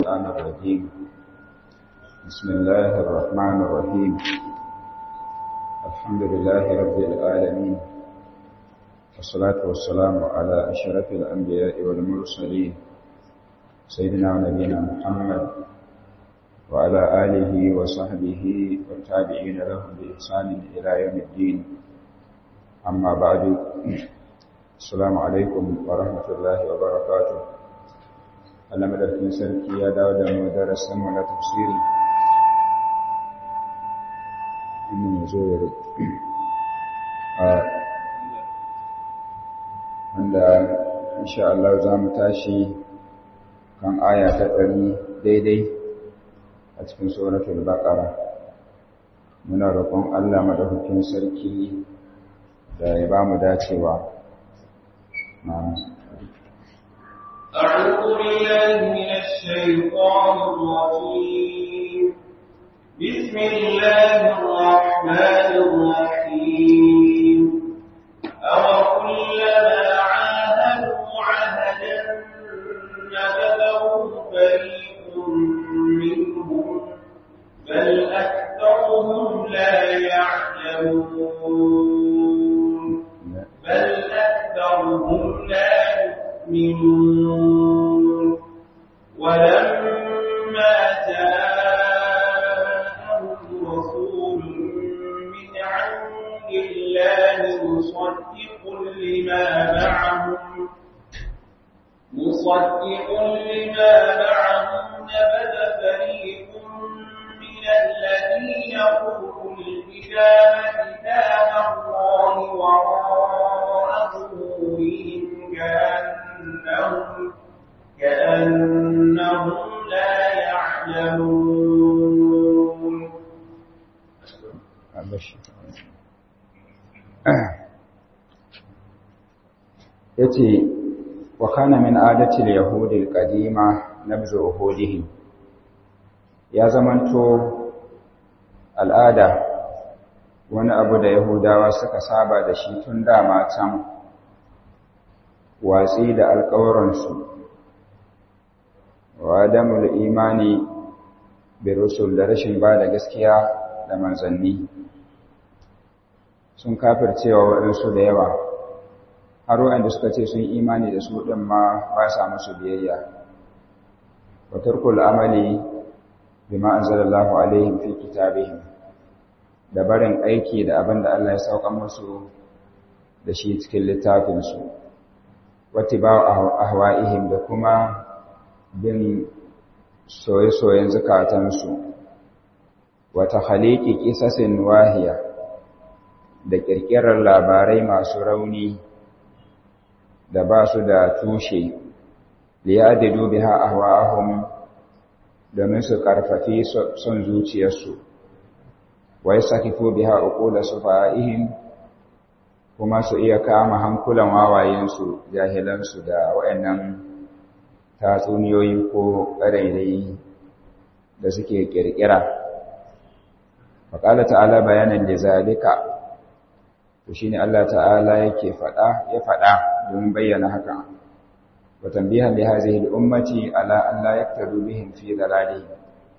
الشيطان الرجيم بسم الله الرحمن الرحيم الحمد لله رب العالمين والصلاة والسلام على أشرف الأنبياء والمرسلين سيدنا ونبينا محمد وعلى آله وصحبه والتابعين لهم بإحسان إلى يوم الدين أما بعد السلام عليكم ورحمة الله وبركاته Allah madaukakin sarki ya dawo da mu darasin mu na tafsiri inda mu zo ya a wanda insha Allah za mu tashi kan aya ta ɗari daidai a cikin suratul baqara muna roƙon Allah madaukakin sarki da ya ba mu dacewa أعوذ بالله من الشيطان الرجيم بسم الله الرحمن الرحيم أوكلما عاهدوا عهدا نبذه فريق منهم بل أكثرهم لا يعلمون بل أكثرهم لا يؤمنون ولما جاءهم رسول من عند الله مصدق لما معهم مصدق لما معهم نبذ فريق من الذين أوتوا الكتاب كتاب الله وراء ظهورهم كأنهم كأنهم لا يعلمون yace wa kana min adati al-yahudi al-qadima nabzu uhudihim ya zamanto al'ada wani abu da yahudawa suka saba da shi tun dama can watsi da alƙawuransu wa adamul imani bi rusul da rashin ba da gaskiya da manzanni sun kafircewa waɗansu da yawa har waɗanda suka ce sun imani da su ɗin ma ba sa musu biyayya wa tarkul amali bima anzalallahu alaihim fi kitabihim da barin aiki da abin da Allah ya sauka musu da shi cikin littafinsu wata ba ahwa'ihim da kuma bin soye-soyen zukatansu wata haliki kisasin wahiya da ƙirƙirar labarai masu rauni da ba su da tushe liyadidu biha ahwa'ahum domin su karfafi son zuciyarsu wa yasakifu biha uqula sufa'ihim kuma su iya kama hankulan wawayensu jahilansu da waɗannan tatsuniyoyi ko ƙarairayi da suke ƙirƙira faƙala ta'ala bayanan da zalika to shine Allah ta'ala yake faɗa ya faɗa domin bayyana haka wa tambihan li hadhihi al-ummati ala an la yaktaru bihim fi dalalihim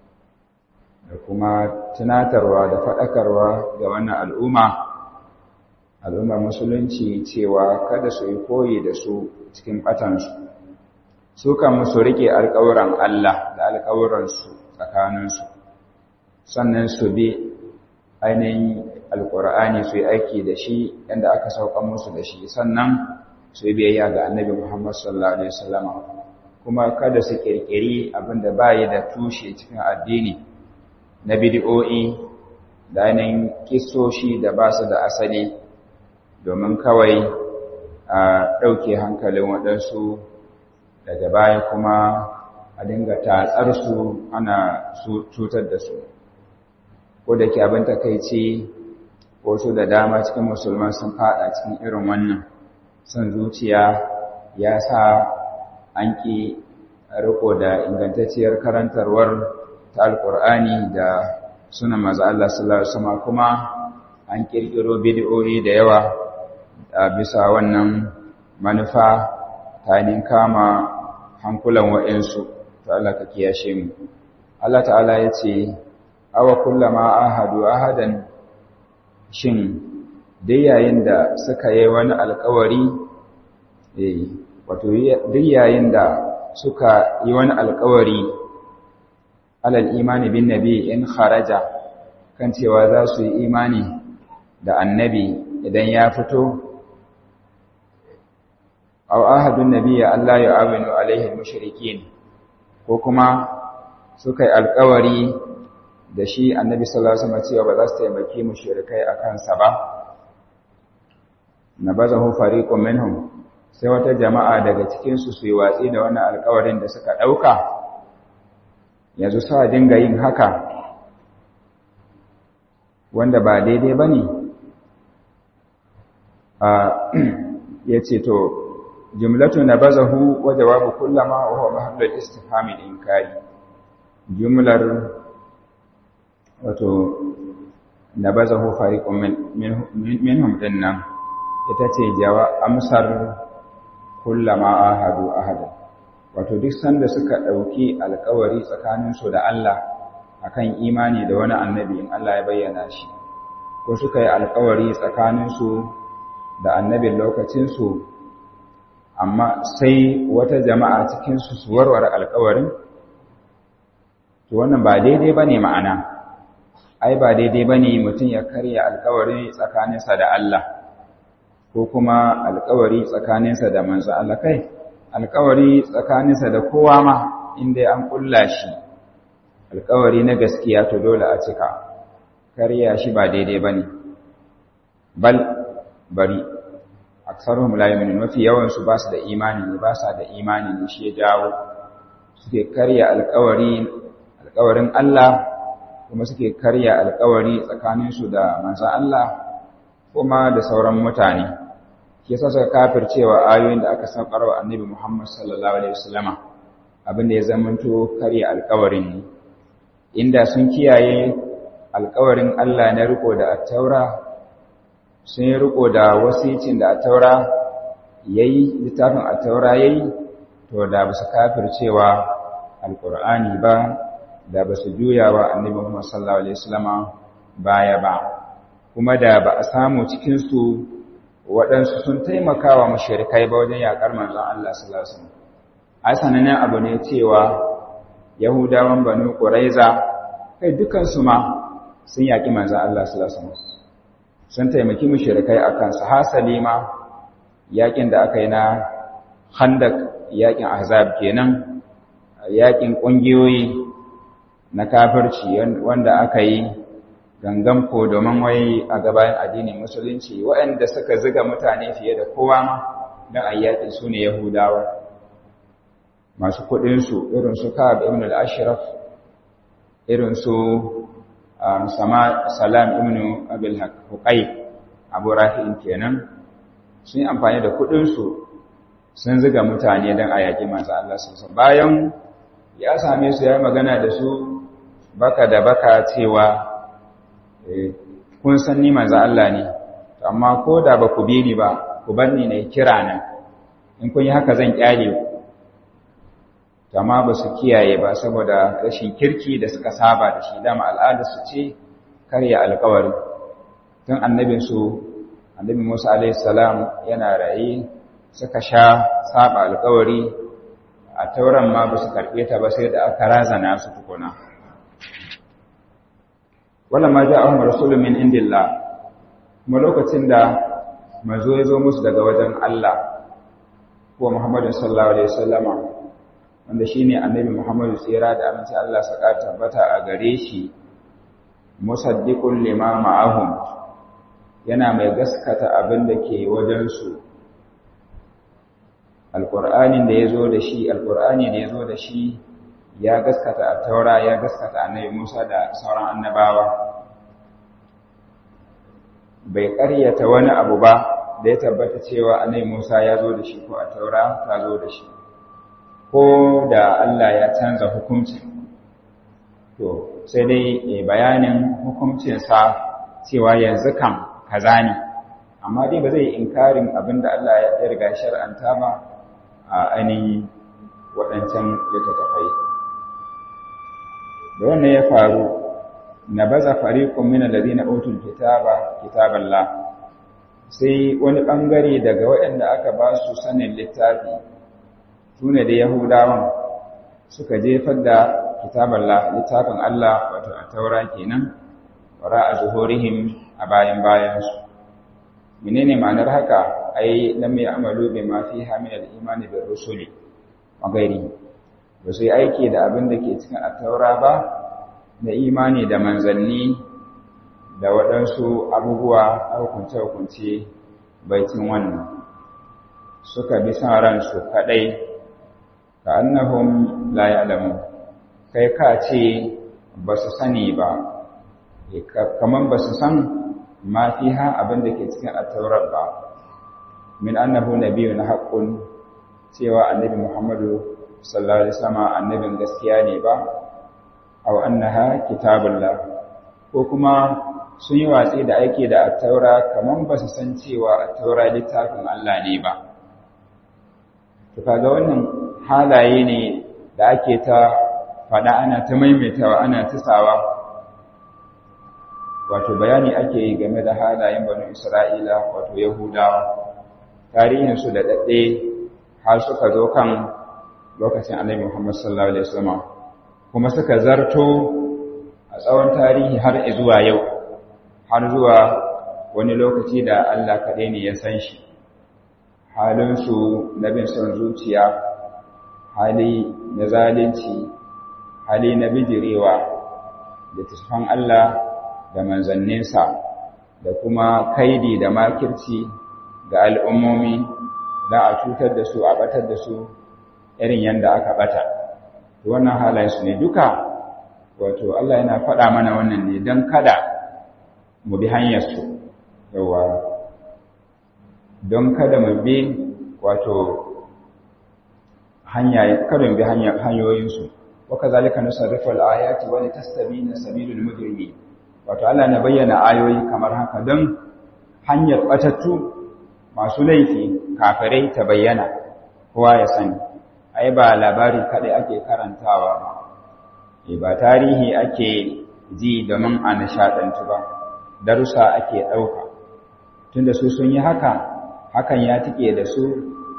da kuma tunatarwa da faɗakarwa ga wannan al'umma al'ummar musulunci cewa kada su yi koyi da su cikin ɓatansu su kan su riƙe alƙawuran Allah da alƙawuransu tsakaninsu sannan su bi ainihin alƙur'ani su yi aiki da shi yadda aka saukan musu da shi sannan su yi biyayya ga annabi Muhammad sallallahu Alaihi wasallama kuma kada su ƙirƙiri abin da ba yi da tushe cikin addini na bidi'o'i da ainihin kisoshi da ba su da asali domin kawai a ɗauke hankalin waɗansu daga baya kuma a dinga tatsarsu ana cutar da su ko da ke abin takaici wasu da dama cikin musulman sun fada cikin irin wannan son zuciya ya sa an ƙi riko da ingantacciyar karantarwar ta alƙur'ani da suna maza Allah sallallahu Alaihi wasallam kuma an ƙirƙiro bidiyoyi da yawa a bisa wannan manufa ta kama hankulan wa'insu to Allah ka kiyashe mu Allah ta'ala ya ce awa kullama ahadu ahadan shin dai yayin da suka yi wani alkawari eh wato dai yayin da suka yi wani alkawari alal imani bin nabi in kharaja kan cewa za su yi imani da annabi idan ya fito aw ahadun nabiyya Allah ya aminu alaihi mushrikin ko kuma suka yi alkawari da shi annabi sallallahu alaihi wasallam cewa ba za su taimaki mushrikai akan sa ba nabazahu fariqun minhum sai wata jama'a daga cikin su su yi watsi da wannan alkawarin da suka dauka yanzu sa dinga yin haka wanda ba daidai bane a yace to jumlatu nabazahu wa jawabu kullama wa huwa mahallul istifham inkari jumlar wato nabazahu fariqun minhum dinnan ita ce jawa amsar kullama ahadu ahada wato duk sanda suka dauki alkawari tsakanin su da Allah akan imani da wani annabi in Allah ya bayyana shi ko suka yi alkawari tsakanin su da annabin lokacin su amma sai wata jama'a cikin su su warware alkawarin to wannan ba daidai bane ma'ana ai ba daidai bane mutum ya karya alkawari tsakaninsa da Allah ko kuma alkawari tsakaninsa da manzo Allah kai alkawari tsakaninsa da kowa ma inda an kulla shi alkawari na gaskiya to dole a cika karya shi ba daidai bane bal bari aksaruhum la yu'minun mafi yawan su ba su da imani ne ba sa da imani ne shi ya jawo suke karya alkawari alkawarin Allah kuma suke karya alkawari tsakaninsu da manzon Allah kuma da sauran mutane shi yasa suka kafircewa ayoyin da aka saukar wa annabi Muhammad sallallahu alaihi wasallama abin da ya zamanto karya alkawarin ne inda sun kiyaye alkawarin Allah na riko da attaura sun yi riko da wasicin da attaura yayi littafin attaura yayi to da ba su kafircewa alqur'ani ba da ba su juya wa annabi Muhammad sallallahu alaihi wasallama baya ba kuma da ba a samu cikin su waɗansu sun taimaka wa mashirikai ba wajen yaƙar manzon Allah sallallahu alaihi wasallam ai sanannen abu ne cewa Yahudawan Banu Quraiza kai dukan su ma sun yaƙi manzon Allah sallallahu alaihi wasallam sun taimaki mashirikai akan su hasali ma yaƙin da aka yi na Khandaq yaƙin Ahzab kenan yaƙin ƙungiyoyi na kafirci wanda aka yi gangan ko domin wai a gabayin addinin musulunci waɗanda suka ziga mutane fiye da kowa ma don ayyaki su ne yahudawa masu kuɗinsu irin su ka'ab ibn al-ashraf irin su salam ibn abil huqay abu rafi'in kenan sun yi amfani da kuɗinsu sun ziga mutane don ayyaki masu Allah sosai bayan ya same su ya magana da su baka da baka cewa kun san ni manzo Allah ne amma ko da ba ku bi ni ba ku bar ni ne kira nan in kun yi haka zan kyale ku amma ba su kiyaye ba saboda rashin kirki da suka saba da shi dama al'ada su ce karya alƙawari tun annabin su annabi Musa alaihi salam yana raye suka sha saba alƙawari a tauran ma ba su karɓe ta ba sai da aka razana su tukuna wala ma ja'ahum rasulun min indillah kuma lokacin da manzo ya zo musu daga wajen Allah ko Muhammadu sallallahu alaihi wasallama wanda shine annabi Muhammadu tsira da aminci Allah saka tabbata a gare shi musaddiqul lima ma'ahum yana mai gaskata abin da ke wajen su alqur'anin da yazo da shi alqur'ani da yazo da shi ya gaskata a taura ya gaskata annabi Musa da sauran annabawa bai ƙaryata wani abu ba da ya tabbata cewa annabi Musa ya zo da shi ko a taura ta zo da shi ko da Allah ya canza hukunci to sai dai bayanin hukuncinsa cewa yanzu kan kaza ne amma dai ba zai inkarin abin da Allah ya riga shar'anta ba a ainihin waɗancan littattafai da wannan ya faru na baza fariqun min alladhina utul kitaba kitaballah sai wani bangare daga waɗanda aka ba su sanin littafi sune da yahudawan suka jefar da kitaballah littafin Allah wato a taura kenan wara a zuhurihim a bayan bayansu menene ma'anar haka ai lam ya'malu bima fiha min al-iman bir rusuli wa ghairi ba su yi aiki da abin da ke cikin at-taura ba da imani da manzanni da waɗansu abubuwa hukunce-hukunce baitin wannan suka bi son ransu kaɗai ka annahum la ya'lamu kai ka ce ba su sani ba kamar ba su san ma fiha abin da ke cikin at-taurat ba min annahu nabiyyun haqqun cewa annabi Muhammadu sallallahu alaihi wasallam annabin gaskiya ne ba aw annaha kitabullah ko kuma sun yi watsi da aiki da at-taura kaman ba su san cewa at-taura littafin Allah ne ba to kaga wannan halaye ne da ake ta fada ana ta maimaitawa ana tisawa wato bayani ake yi game da halayen banu Isra'ila wato Yahudawa tarihinsu da daɗe har suka zo kan lokacin annabi Muhammad sallallahu Alaihi wasallam kuma suka zarto a tsawon tarihi har zuwa yau har zuwa wani lokaci da Allah kaɗai ne ya san shi halinsu na bin son zuciya hali na zalunci hali na bijirewa da tafan Allah da manzanninsa da kuma kaidi da makirci ga al'ummomi da a cutar da su a batar da su irin yadda aka bata wannan halayensu ne duka wato Allah yana faɗa mana wannan ne don kada mu bi hanyarsu yawa don kada mu bi wato hanya kada mu bi hanyoyinsu waka zalika nusarrifu al-ayati wa litastabina sabilul mujrimin wato Allah na bayyana ayoyi kamar haka don hanyar batattu masu laifi kafirai ta bayyana kowa ya sani ai ba labari kadai ake karantawa ba e ba tarihi ake ji domin a nishadantu ba darussa ake ɗauka tunda su sun yi haka hakan ya tike da su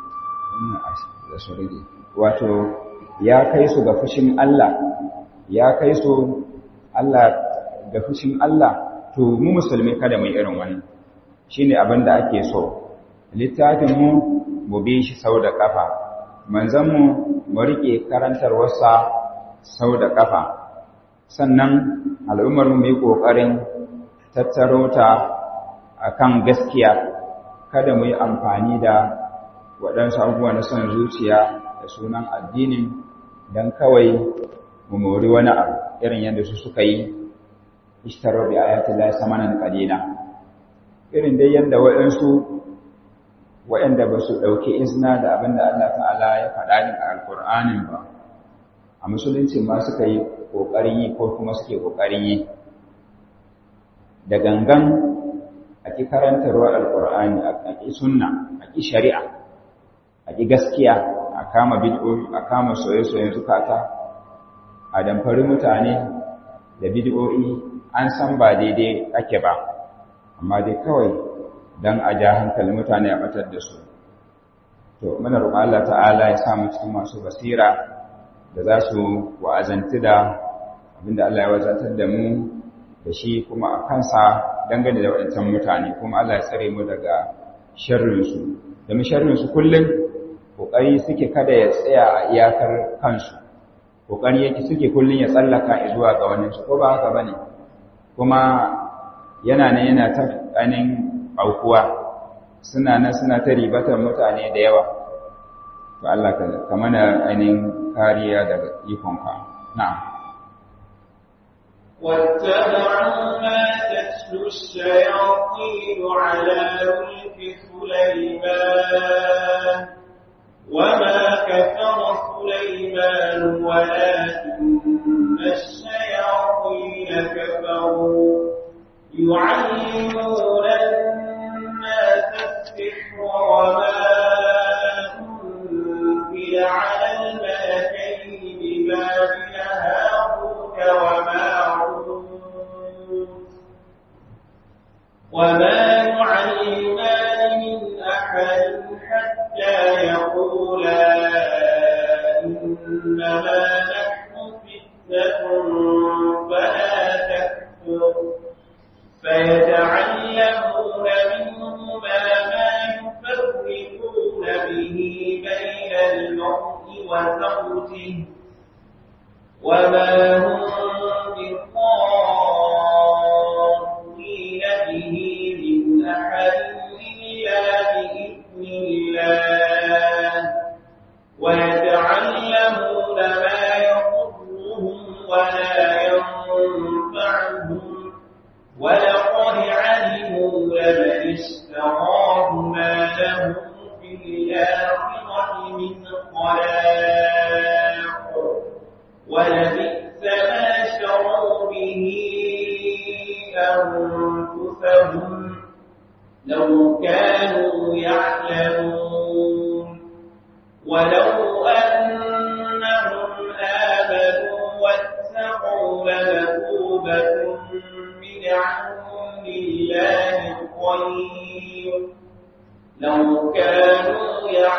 da su rage wato ya kai su ga fushin Allah ya kai su Allah ga fushin Allah to mu musulmi kada mu yi irin wannan shine abin da ake so littafinmu mu bi shi sau da ƙafa manzanmu mu riƙe karantarwarsa sau da ƙafa sannan al'ummarmu mu yi ƙoƙarin tattaro ta a kan gaskiya kada mu yi amfani da waɗansu abubuwa na son zuciya da sunan addinin don kawai mu mori wani abu irin yadda su suka yi ishtarar bi ayatun la samanan qalila irin dai yadda waɗansu waɗanda ba su ɗauki izina da abin da Allah ta'ala ya faɗa ni a alƙur'anin ba a musulunci ma suka yi ƙoƙarin yi ko kuma suke ƙoƙarin yi da gangan a ƙi karantarwar alƙur'ani a ƙi sunna a ƙi shari'a a ƙi gaskiya a kama bid'o'i a kama soye-soyen zukata a damfari mutane da bid'o'i an san ba daidai ake ba amma dai kawai don a ja hankali mutane a batar da su to muna roƙon Allah ta'ala ya samu cikin masu basira da za su wa'azanti da abinda Allah ya wazatar da mu da shi kuma a kansa dangane da waɗancan mutane kuma Allah ya tsare mu daga sharrinsu domin sharrinsu kullum ƙoƙari suke kada ya tsaya a iyakar kansu ƙoƙari yake suke kullum ya tsallaka zuwa ga wani su ko ba haka bane kuma yana nan yana ta ainihin aukuwa suna nan suna ta ribatar mutane da yawa to Allah ka mana ainihin kariya daga ikonka na'am واتبعوا ما تتلو الشياطين على ملك سليمان وما كفر سليمان ولكن الشياطين كفروا يعلمون الناس السحر وما أنزل على الملكين ببابل هاروت وما يعلمان من أحد حتى يقولا إنما نحن فتنة فلا تكفر فيتعلمون منهما ما يفرقون به بين المرء وزوجه وما هم بضارين به من أحد إلا بإذن الله ويتعلمون ما يضرهم ولا ينفعهم ولقد علموا لمن اشتراه ما له في الآخرة من خلاق ولبئس ما شروا به أنفسهم لو كانوا يعلمون ولو أنهم آمنوا واتقوا لمثوبة من عند الله خير لو كانوا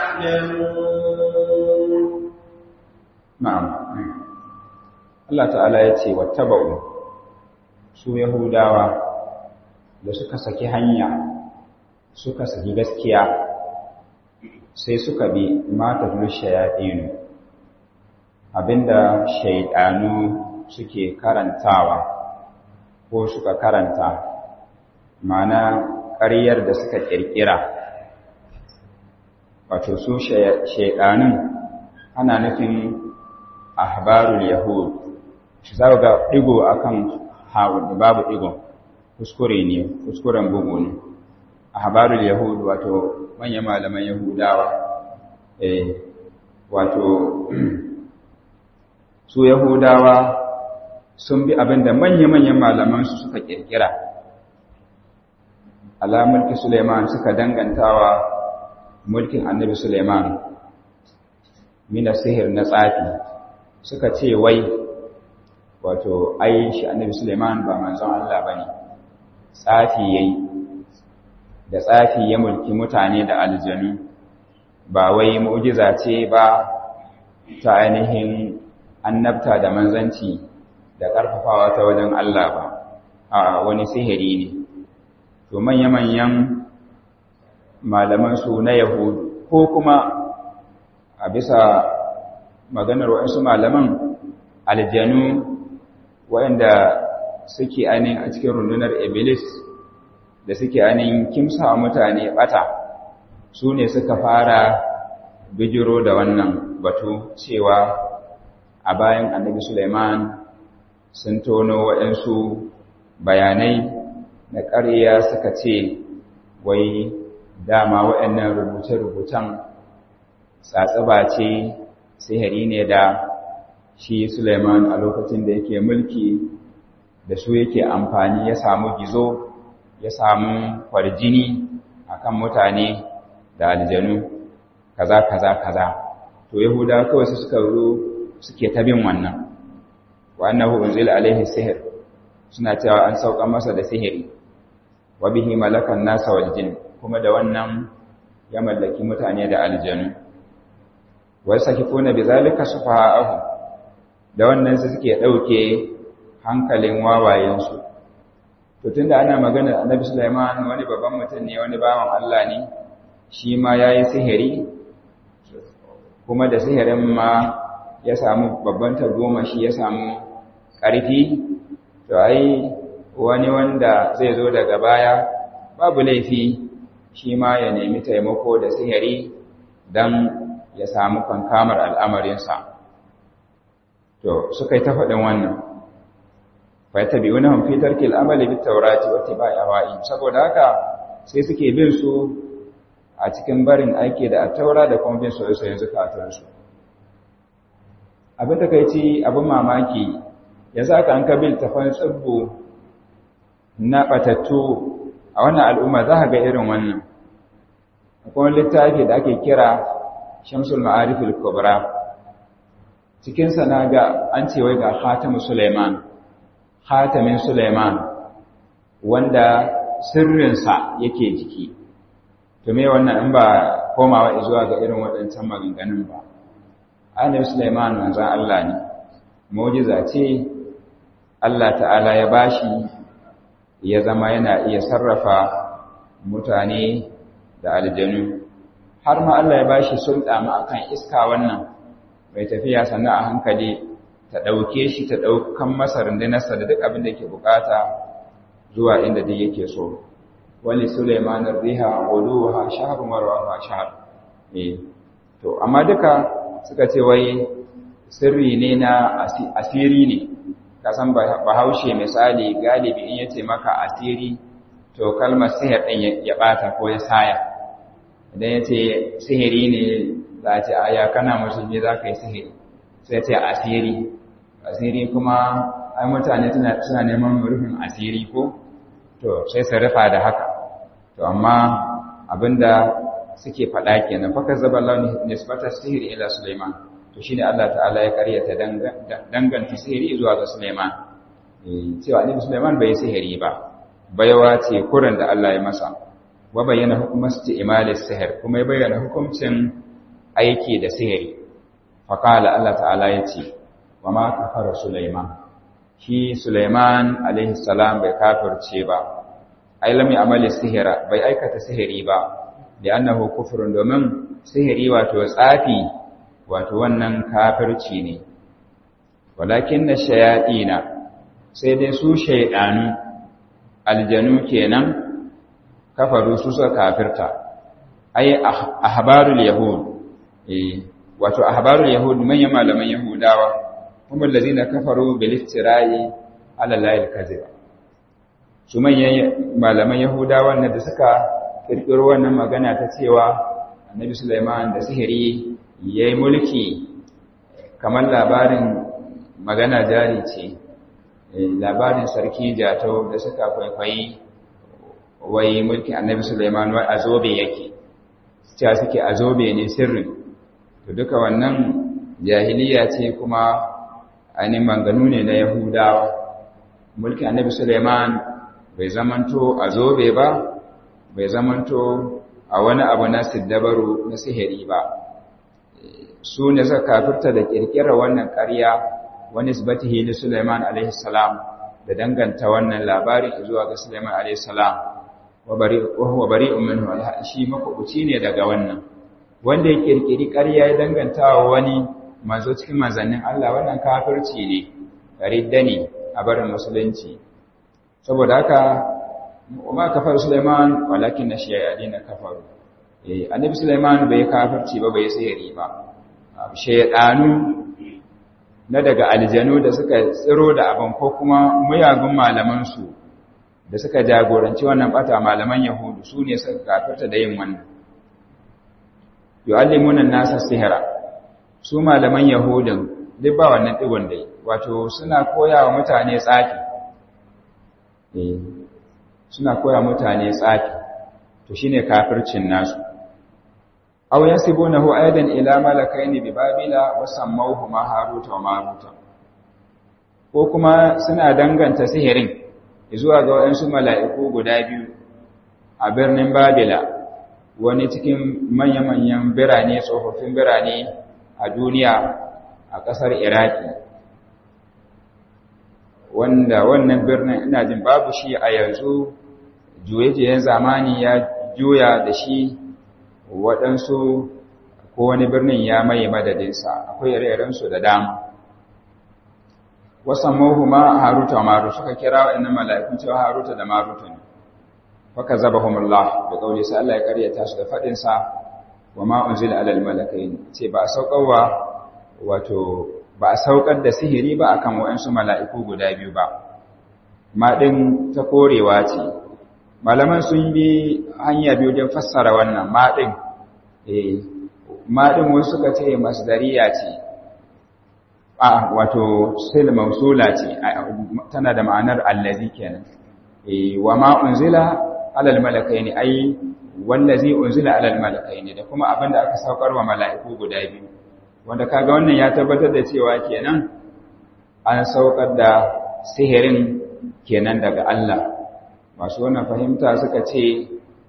يعلمون na'am Allah ta'ala ya ce wattaba'u su yahudawa da suka saki hanya suka saki gaskiya sai suka bi mata shayaɗinu abinda shaidanu suke karantawa ko suka karanta mana ƙaryar da suka ƙirƙira wato su shaidanun ana nufin ahbarul yahud shi za ga ɗigo akan hawan babu ɗigo kuskure ne kuskuren bugu ne ahbarul yahud wato manyan malaman yahudawa eh wato su yahudawa sun bi abinda manya-manyan malamansu suka kirkira ala mulki suleiman suka dangantawa mulkin annabi suleiman mina sihir na tsafi suka ce wai wato ai shi annabi suleiman ba manzon Allah bane tsafi yayi da tsafi ya mulki mutane da aljanu ba wai mu'jiza ce ba ta ainihin annabta da manzanci da ƙarfafawa ta wajen Allah ba a wani sihiri ne to manya-manyan malamansu na yahudu ko kuma a bisa maganar waɗansu malaman aljanu waɗanda suke ainihin a cikin rundunar iblis da suke ainihin kimsa mutane ɓata su ne suka fara bijiro da wannan batu cewa a bayan annabi Suleiman sun tono waɗansu bayanai na ƙarya suka ce wai dama waɗannan rubuce-rubucen tsatsaba ce sihiri ne da shi Suleiman a lokacin da yake mulki da su yake amfani ya samu gizo ya samu kwarjini akan mutane da aljanu kaza kaza kaza to yahuda kawai su suka zo suke ta bin wannan wa annahu unzila alaihi sihir suna cewa an sauka masa da sihiri wa bihi malakan nasa wal jin kuma da wannan ya mallaki mutane da aljanu wa sakifuna bizalika sufaha'ahu da wannan su suke dauke hankalin wawayensu to tunda ana magana annabi Sulaiman wani babban mutum ne wani bawan Allah ne shi ma yayi sihiri kuma da sihirin ma ya samu babban tagomashi ya samu ƙarfi to ai wani wanda zai zo daga baya babu laifi shi ma ya nemi taimako da sihiri don ya samu kankamar al'amarinsa to suka yi ta faɗin wannan faita biyu na hamfitar kil'amali bi taurati wata ba yawa'i saboda haka sai suke bin su a cikin barin aiki da a taura da kuma bin soyayyen zukatarsu abin da kai ci abin mamaki ya sa ka an kabil tafan tsibbo na batattu a wannan al'umma za ga irin wannan akwai littafi da ake kira shamsul ma'arifil kubra cikinsa na ga an ce wai ga khatamu suleiman khatamin suleiman wanda sirrinsa yake jiki to me wannan in ba komawa zuwa ga irin waɗancan maganganun ba annabi Sulaiman manzon Allah ne mu'jiza ce Allah ta'ala ya bashi ya zama yana iya sarrafa mutane da aljanu har ma Allah ya bashi sulɗa ma akan iska wannan mai tafiya sannan a hankali ta ɗauke shi ta ɗaukan masa rundunarsa da duk abin da yake bukata zuwa inda duk yake so wani Sulaiman riha wuduha shahrun wa rawaha shahr eh to amma duka suka ce wai sirri ne na asiri ne ka san bahaushe misali galibi in yace maka asiri to kalmar sihir din ya bata ko ya saya idan yace sihiri ne za a ce aya kana musulmi za ka yi sihiri sai ce asiri asiri kuma ai mutane suna neman rufin asiri ko to sai su rufa da haka to amma abinda suke faɗa kenan fa kazzaba Allah nisbata sihiri ila Sulaiman to shine Allah ta'ala ya karyata danganta sihiri zuwa ga Sulaiman cewa annabi Sulaiman bai sihiri ba baiwa ce kuran da Allah ya masa wa bayyana hukumar isti'malis sihir kuma ya bayyana hukuncin aiki da sihiri fa qala Allah ta'ala yace wa ma kafara Sulaiman shi Sulaiman alaihi salam bai kafirce ba ai lam ya'mali sihira bai aikata sihiri ba da annahu kufrun domin sihiri wato tsafi wato wannan kafirci ne walakin na shayaɗina sai dai su shaiɗanu aljanu kenan kafaru su suka kafirta ai ahbarul yahud eh wato ahbarul yahud manyan malaman yahudawa kuma allazina kafaru bil iftira'i ala layil kadhib su manyan malaman yahudawa da suka kirkiro wannan magana ta cewa annabi Sulaiman da sihiri yayi mulki kamar labarin magana jari ce labarin sarki jatau da suka kwaikwayi wai mulki annabi Sulaiman wai azobe yake cewa suke azobe ne sirrin to duka wannan jahiliya ce kuma ainihin manganu ne na yahudawa mulki annabi Sulaiman bai zamanto azobe ba bai zamanto a wani abu na siddabaru na sihiri ba su ne suka kafirta da kirkirar wannan ƙarya wani isbatihi li Sulaiman alaihi salam da danganta wannan labarin zuwa ga Sulaiman alaihi salam wa bari wa huwa bari'un minhu shi makubuci ne daga wannan wanda ya kirkiri ƙarya ya danganta wa wani manzo cikin manzannin Allah wannan kafirci ne ridda ne a barin musulunci saboda haka وما كفر سليمان ولكن الشياطين كفروا eh annabi Sulaiman bai kafirci ba bai sihiri ba shaytanu na daga aljanu da suka tsiro da abin ko kuma muyagun malaman su da suka jagoranci wannan bata malaman yahudu su ne suka kafirta da yin wannan yu'allimuna an-nasa sihra su malaman yahudin duk ba wannan digon dai wato suna koyawa mutane tsafi eh suna koya mutane tsafi to shine kafircin nasu aw yasibunahu aidan ila malakaini bi babila wa sammawhuma haruta wa maruta ko kuma suna danganta sihirin zuwa ga wayansu mala'iku guda biyu a birnin babila wani cikin manya-manyan birane tsofaffin birane a duniya a ƙasar iraki wanda wannan birnin ina jin babu shi a yanzu juye-juyen zamani ya juya da shi waɗansu ko wani birnin ya maye madadinsa akwai ire-irensu da dama wasan mahuma haruta maru suka kira waɗannan mala'ikun cewa haruta da maruta ne waka zaba humullah da ƙauli sai Allah ya karyata su da faɗinsa wa ma'unzil alal malakai ce ba a sauƙarwa wato ba a saukar da sihiri ba akan waɗansu mala'iku guda biyu ba ma ɗin ta korewa ce malaman sun bi hanya biyu don fassara wannan maɗin maɗin wasu suka ce masdariya ce a wato sil mausula ce tana da ma'anar allazi kenan wa ma unzila alal malakaini ai wallazi unzila alal malakaini da kuma abin da aka saukar wa mala'iku guda biyu wanda kaga wannan ya tabbatar da cewa kenan an saukar da sihirin kenan daga Allah masu wannan fahimta suka ce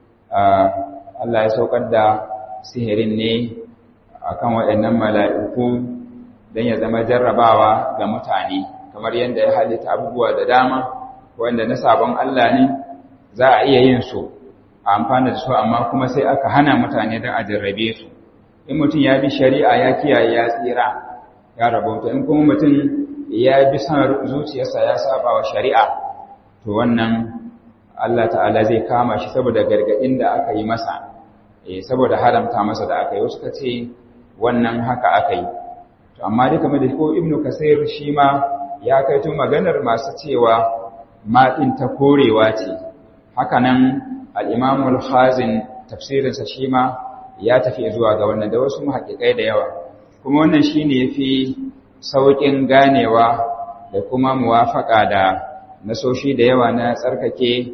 Allah ya saukar da sihirin ne akan waɗannan mala'iku don ya zama jarrabawa ga mutane kamar yadda ya halitta abubuwa da dama wanda na sabon Allah ne za a iya yin su a amfana da su amma kuma sai aka hana mutane don a jarrabe su in mutum ya bi shari'a ya kiyaye ya tsira ya rabauta in kuma mutum ya bi son zuciyarsa ya saba wa shari'a to wannan Allah ta'ala zai kama shi saboda gargadin da aka yi masa eh saboda haramta masa da aka yi wasu ka ce wannan haka aka yi to amma dai kamar da ko ibnu kasir shi ma ya kai tun maganar masu cewa ma din ta korewa ce haka nan al-imam al-khazin tafsirinsa shi ma ya tafi zuwa ga wannan da wasu muhaqqiqai da yawa kuma wannan shine yafi saukin ganewa da kuma muwafaka da nasoshi da yawa na tsarkake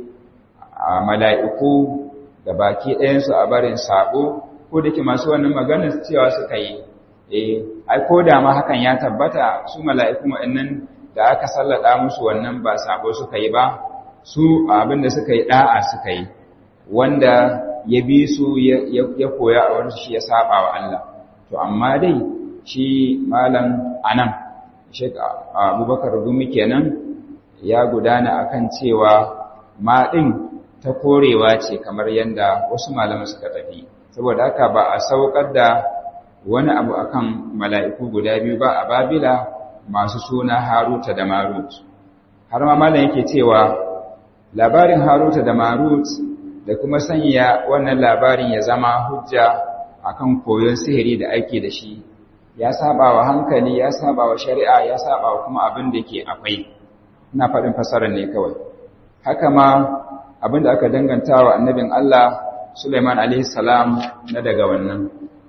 a mala'iku da baki ɗayansu a barin sabo ko da ke masu wannan maganar cewa suka yi eh ai ko da ma hakan ya tabbata su mala'iku wa'annan da aka sallada musu wannan ba sabo suka yi ba su abin da suka yi da'a suka yi wanda ya bi su ya koya a wani shi ya saba wa Allah to amma dai shi malam anan Sheikh Abubakar Gumi kenan ya gudana akan cewa ma din ta korewa ce kamar yanda wasu malaman suka tafi saboda haka ba a saukar da wani abu akan mala'iku guda biyu ba a Babila masu suna Haruta da Marut har ma malam yake cewa labarin Haruta da Marut da kuma sanya wannan labarin ya zama hujja akan koyon sihiri da ake da shi ya saba wa hankali ya saba wa shari'a ya saba wa kuma abin da ke akwai ina faɗin fasarar ne kawai haka ma abin da aka danganta wa annabin Allah Sulaiman alaihi salam na daga wannan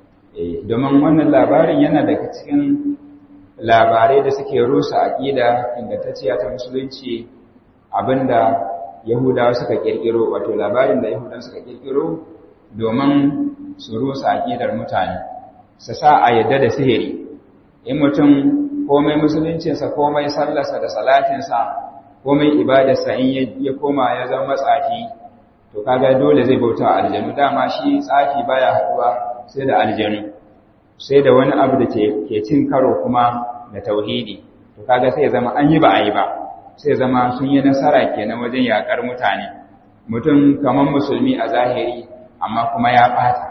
domin wannan labarin yana daga cikin labarai da suke rusa aqida ingantacciya ta musulunci abinda Yahudawa suka kirkiro wato labarin da Yahudawa suka kirkiro domin su rusa aqidar mutane su sa a yadda da sihiri in mutum komai musuluncinsa komai sallarsa da salatinsa komai ibadarsa in ya koma ya zama matsafi to kaga dole zai bauta aljanu dama shi tsafi baya haduwa sai da aljanu sai da wani abu da ke cin karo kuma da tauhidi to kaga sai ya zama an yi ba a yi ba sai zama sun yi nasara kenan wajen yakar mutane mutum kamar musulmi a zahiri amma kuma ya bata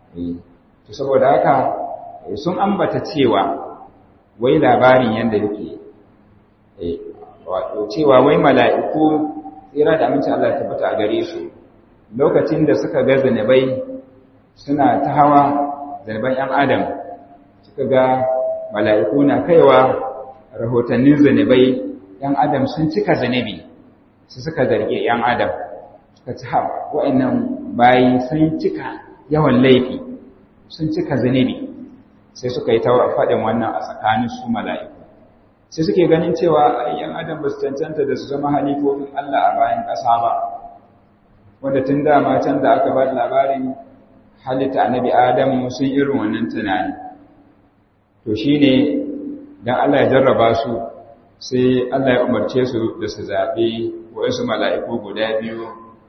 to saboda haka sun ambata cewa wai labarin yanda yake wato cewa wai mala'iku tsira da amince Allah tabbata a gare su lokacin da suka ga zanabai suna ta hawa zanaban ‘yan adam suka ga mala'iku na kaiwa rahotannin zanabai ‘yan adam sun cika zanabi su suka zarge ‘yan adam suka ci haɓa wa'innan bayi sun cika yawan laifi sun cika zanabi sai suka yi ta faɗin wannan a tsakanin su mala'iku sai suke ganin cewa ‘yan adam ba su cancanta da su zama halifofin Allah a bayan ƙasa ba wanda tun dama can da aka ba labarin halitta annabi Adamu sun irin wannan tunani to shine dan Allah ya jarraba su sai Allah ya umarce su da su zaɓi wasu mala'iku guda biyu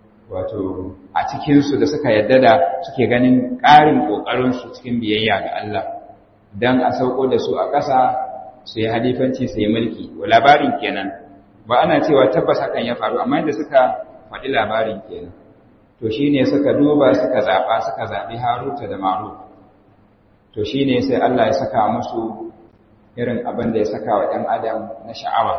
wato a cikinsu da suka yadda da suke ganin ƙarin ƙoƙarinsu cikin biyayya ga Allah don a sauko da su a ƙasa su yi halifanci su yi mulki wa labarin kenan ba ana cewa tabbas hakan ya faru amma da suka faɗi labarin kenan to shi ne suka duba suka zaɓa suka zaɓi haruta da maru to shi ne sai Allah ya saka musu irin abin da ya saka wa ɗan adam na sha'awa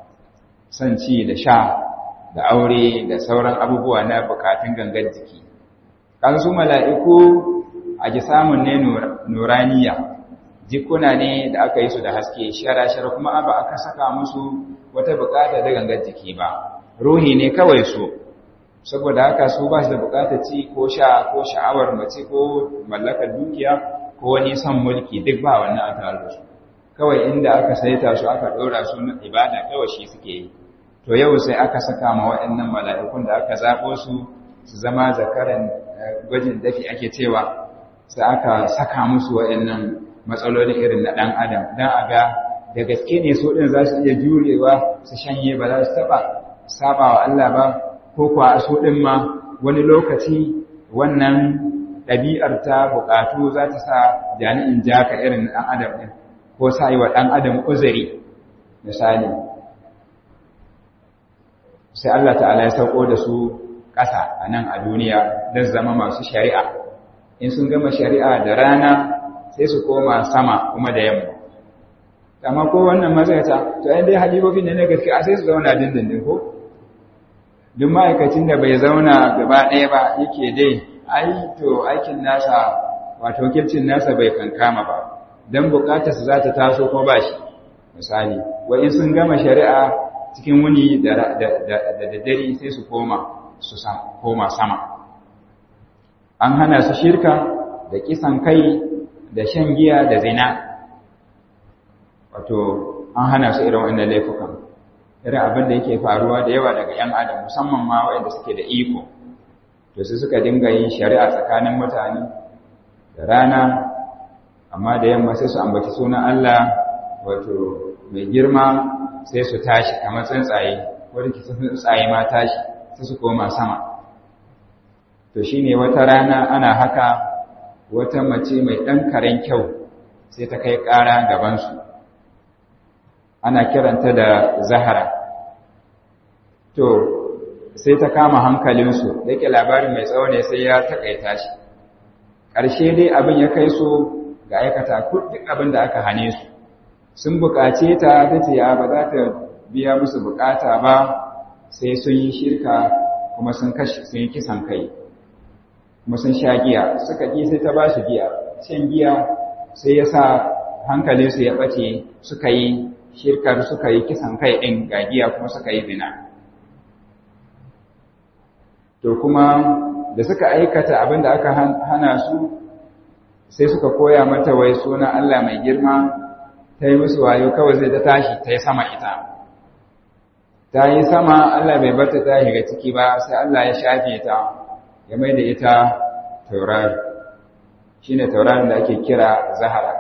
son ci da sha da aure da sauran abubuwa na bukatun gangar jiki kan su mala'iku a ji samun ne nuraniya jikuna ne da aka yi su da haske shara-shara kuma ba aka saka musu wata bukata da gangar jiki ba ruhi ne kawai su saboda haka su ba su da bukatar ci ko sha ko sha'awar mace ko mallakar dukiya ko wani son mulki duk ba wannan a tare da su kawai inda aka saita su aka ɗora su na ibada kawai shi suke yi to yau sai aka saka ma waɗannan mala'ikun da aka zaɓo su su zama zakaran gwajin dafi ake cewa sai aka saka musu waɗannan matsalolin irin na ɗan adam don a ga da gaske ne su ɗin za su iya jurewa su shanye ba za su taɓa saba wa Allah ba ko kuwa su ɗin ma wani lokaci wannan ɗabi'ar ta buƙatu za ta sa jani'in jaka irin ɗan adam ɗin ko sa yi wa ɗan adam uzuri misali sai Allah ta'ala ya sauko da su ƙasa a nan a duniya don zama masu shari'a in sun gama shari'a da rana sai su koma sama kuma da yamma amma ko wannan matsayata to yan dai halibobin ne na gaske a sai su zauna dindindin ko duk ma'aikacin da bai zauna gaba ɗaya ba yake dai ai to aikin nasa wato kircin nasa bai kankama ba don bukatarsa za ta taso kuma ba shi misali wa in sun gama shari'a cikin wuni da daddare sai su koma su koma sama an hana su shirka da kisan kai da shan giya da zina wato an hana su irin wannan laifukan irin abin da yake faruwa da yawa daga 'yan adam musamman ma waɗanda suke da iko to su suka dinga yin shari'a tsakanin mutane da rana amma da yamma sai su ambaci sunan Allah wato mai girma sai su tashi kamar tsuntsaye wadda ke tsuntsaye ma tashi sai su koma sama to shine wata rana ana haka wata mace mai ɗan karen kyau sai ta kai ƙara gabansu ana kiranta da zahara to sai ta kama hankalinsu da ke labarin mai tsawo ne sai ya taƙaita shi ƙarshe dai abin ya kai su ga aikata duk abin da aka hane su sun buƙace ta ta ce ya ba za ta biya musu buƙata ba sai sun yi shirka kuma sun sun yi kisan kai kuma sun sha giya suka ƙi sai ta ba su giya shan giya sai ya sa hankalinsu ya ɓace suka yi shirkar suka yi kisan kai ɗin ga giya kuma suka yi zina to kuma da suka aikata abin da aka hana su sai suka koya mata wai suna Allah mai girma ta yi musu wayo kawai sai ta tashi ta yi sama ita ta yi sama Allah bai barta ta shiga ciki ba sai Allah ya shafe ta ya mai da ita taurari shi ne taurarin da ake kira zahara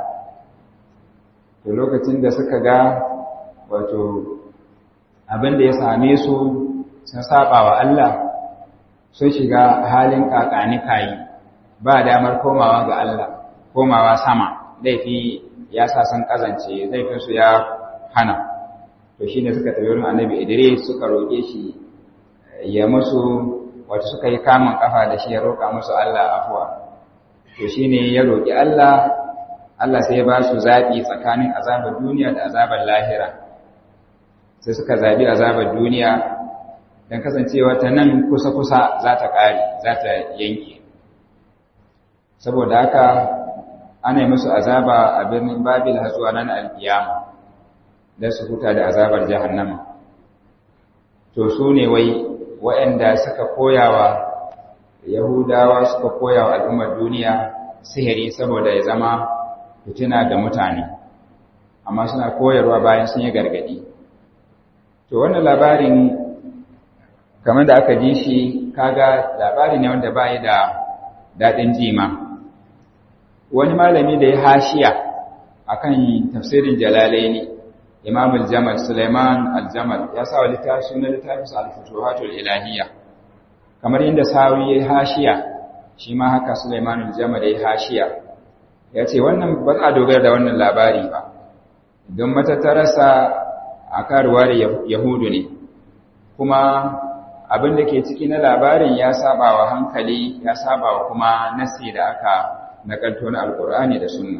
to lokacin da suka ga wato abin da ya same su sun saba wa Allah sun shiga halin kakani kayi ba damar komawa ga Allah komawa sama laifi ya sa sun kazance laifinsu ya hana to shine suka tafi wurin annabi Idris suka roƙe shi ya musu wato suka yi kamun kafa da shi ya roƙa musu Allah afuwa to shine ya roƙi Allah Allah sai ya ba su zaɓi tsakanin azabar duniya da azabar lahira sai suka zaɓi azabar duniya don kasancewa ta nan kusa-kusa za ta ƙare za ta yanke saboda haka ana yi musu azaba a birnin babil har zuwa nan alkiyama don su huta da azabar jahannama to su ne wai waɗanda suka koyawa yahudawa suka koyawa al'ummar duniya sihiri saboda ya zama fitina ga mutane amma suna koyarwa bayan sun yi gargadi to wannan labarin kamar da aka ji shi kaga labari ne wanda bai da daɗin jima wani malami da ya hashiya akan tafsirin jalalaini imam al-jamal suleiman al-jamal ya sa wa littafi na littafin al-futuhatul ilahiyya kamar inda sawi ya hashiya shi ma haka suleiman al-jamal ya hashiya ya ce wannan ba a dogara da wannan labari ba don matattararsa a karuwa da yahudu ne kuma abin da ke ciki na labarin ya saba wa hankali ya saba wa kuma nasi da aka nakalto na alkur'ani da sunna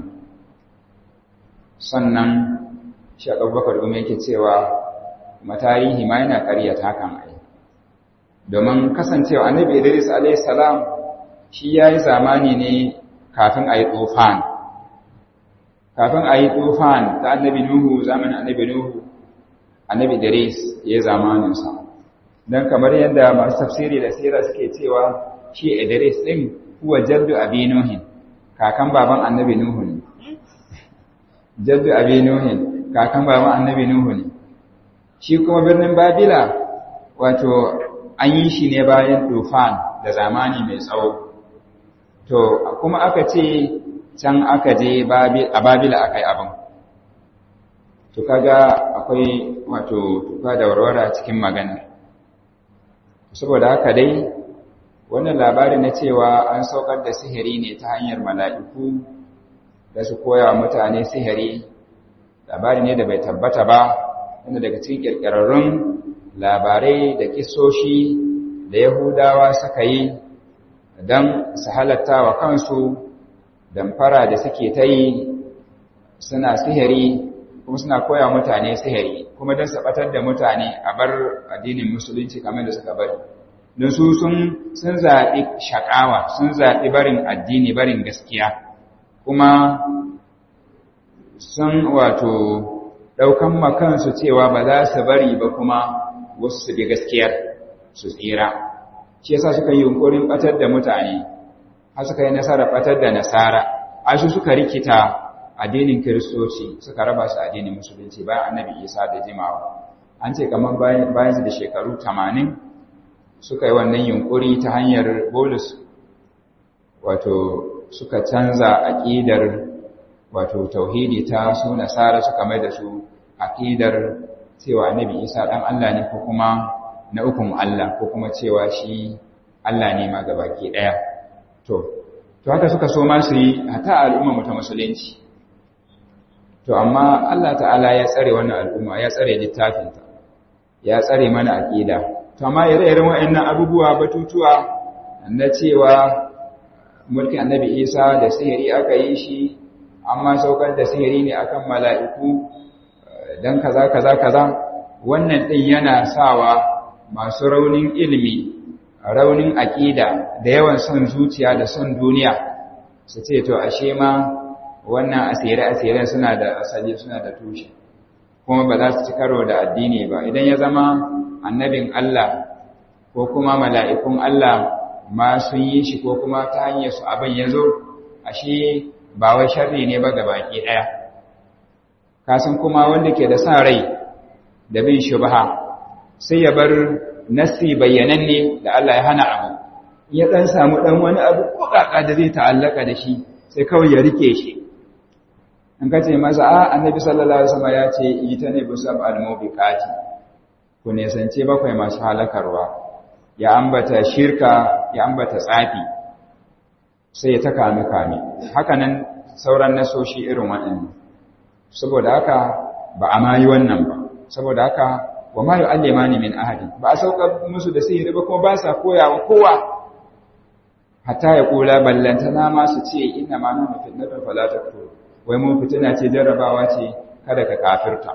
sannan shaƙar bakar gumi yake cewa matarihi ma yana ƙaryata hakan ai domin kasancewa annabi idris a.s. shi ya yi zamani ne kafin a yi tsofan kafin a yi tsofan ta annabi nuhu zamanin annabi nuhu annabi idris ya yi zamaninsa don kamar yadda masu tafsiri da sira suke cewa shi idris ɗin kuwa jaddu abi nuhin kakan baban annabi nuhu ne jaddu abi nuhin kakan baban annabi nuhu ne shi kuma birnin babila wato an yi shi ne bayan tufan da zamani mai tsawo to kuma aka ce can aka je a babila aka yi abin to kaga akwai wato tuka da warwara cikin magana saboda haka dai wannan labarin na cewa an saukar da sihiri ne ta hanyar mala'iku da su koya wa mutane sihiri labari ne da bai tabbata ba wanda daga cikin ƙirƙirarrun labarai da kisoshi da yahudawa suka yi don su halatta wa kansu damfara da suke ta yi suna sihiri kuma suna koya mutane sihiri kuma don sabatar da mutane a bar addinin musulunci kamar da suka bari don su sun zaɓi shaƙawa sun zaɓi barin addini barin gaskiya kuma sun wato ɗaukan makansu cewa ba za su bari ba kuma wasu su bi gaskiyar su tsira shi yasa suka yi yunkurin ɓatar da mutane har suka yi nasarar ɓatar da nasara ashe suka rikita addinin kiristoci suka raba su addinin musulunci bayan annabi isa da jimawa an ce kamar bayan su da shekaru tamanin suka yi wannan yunkuri ta hanyar bolus wato suka canza aƙidar wato tauhidi ta su nasara suka mai da su aƙidar cewa annabi isa ɗan allah ne ko kuma na ukun allah ko kuma cewa shi allah ne ma gabaki ɗaya to to haka suka so ma su yi hata al'umma ta musulunci to amma Allah ta'ala ya tsare wannan al'umma ya tsare littafinta ya tsare mana aqida to amma ire-iren waɗannan abubuwa batutuwa na cewa mulkin annabi Isa da sihiri aka yi shi amma saukar da sihiri ne akan mala'iku dan kaza kaza kaza wannan din yana sawa masu raunin ilimi raunin aqida da yawan son zuciya da son duniya su ce to ashe ma wannan asire-asiren suna da asali suna da tushe kuma ba za su ci karo da addini ba idan ya zama annabin Allah ko kuma mala'ikun Allah ma sun yi shi ko kuma ta hanyar su abin ya zo ashe ba wai sharri ne ba ga baki ɗaya kasan kuma wanda ke da sa rai da bin shubha sai ya bar nassi bayyananne da Allah ya hana abu ya ɗan samu ɗan wani abu ko ƙaƙa da zai ta'allaka da shi sai kawai ya rike shi in ka ce masa a annabi sallallahu alaihi wasallam ya ce ita ne busab al-mubiqati ku ne sance bakwai masu halakarwa ya ambata shirka ya ambata tsafi sai ya ta kame kame haka nan sauran nasoshi irin waɗannan saboda haka ba a mayi wannan ba saboda haka wa ma yu'allimani min ahadin ba a sauka musu da sihiri ba kuma ba sa koyawa kowa hatta ya kula ballantana ma su ce inna ma nuna fitnatun fala takfur wai mun fitina ce jarrabawa ce kada ka kafirta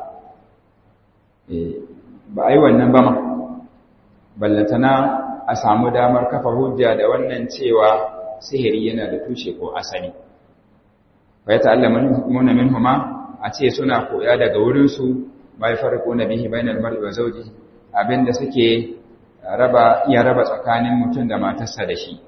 eh ba ai wannan ba ma ballantana a samu damar kafa hujja da wannan cewa sihiri yana da tushe ko asali fa ya ta'allamuna minhuma a ce suna koya daga wurin su bai farko na bihi bainal mar'i wa zawji abinda suke raba iya raba tsakanin mutum da matarsa da shi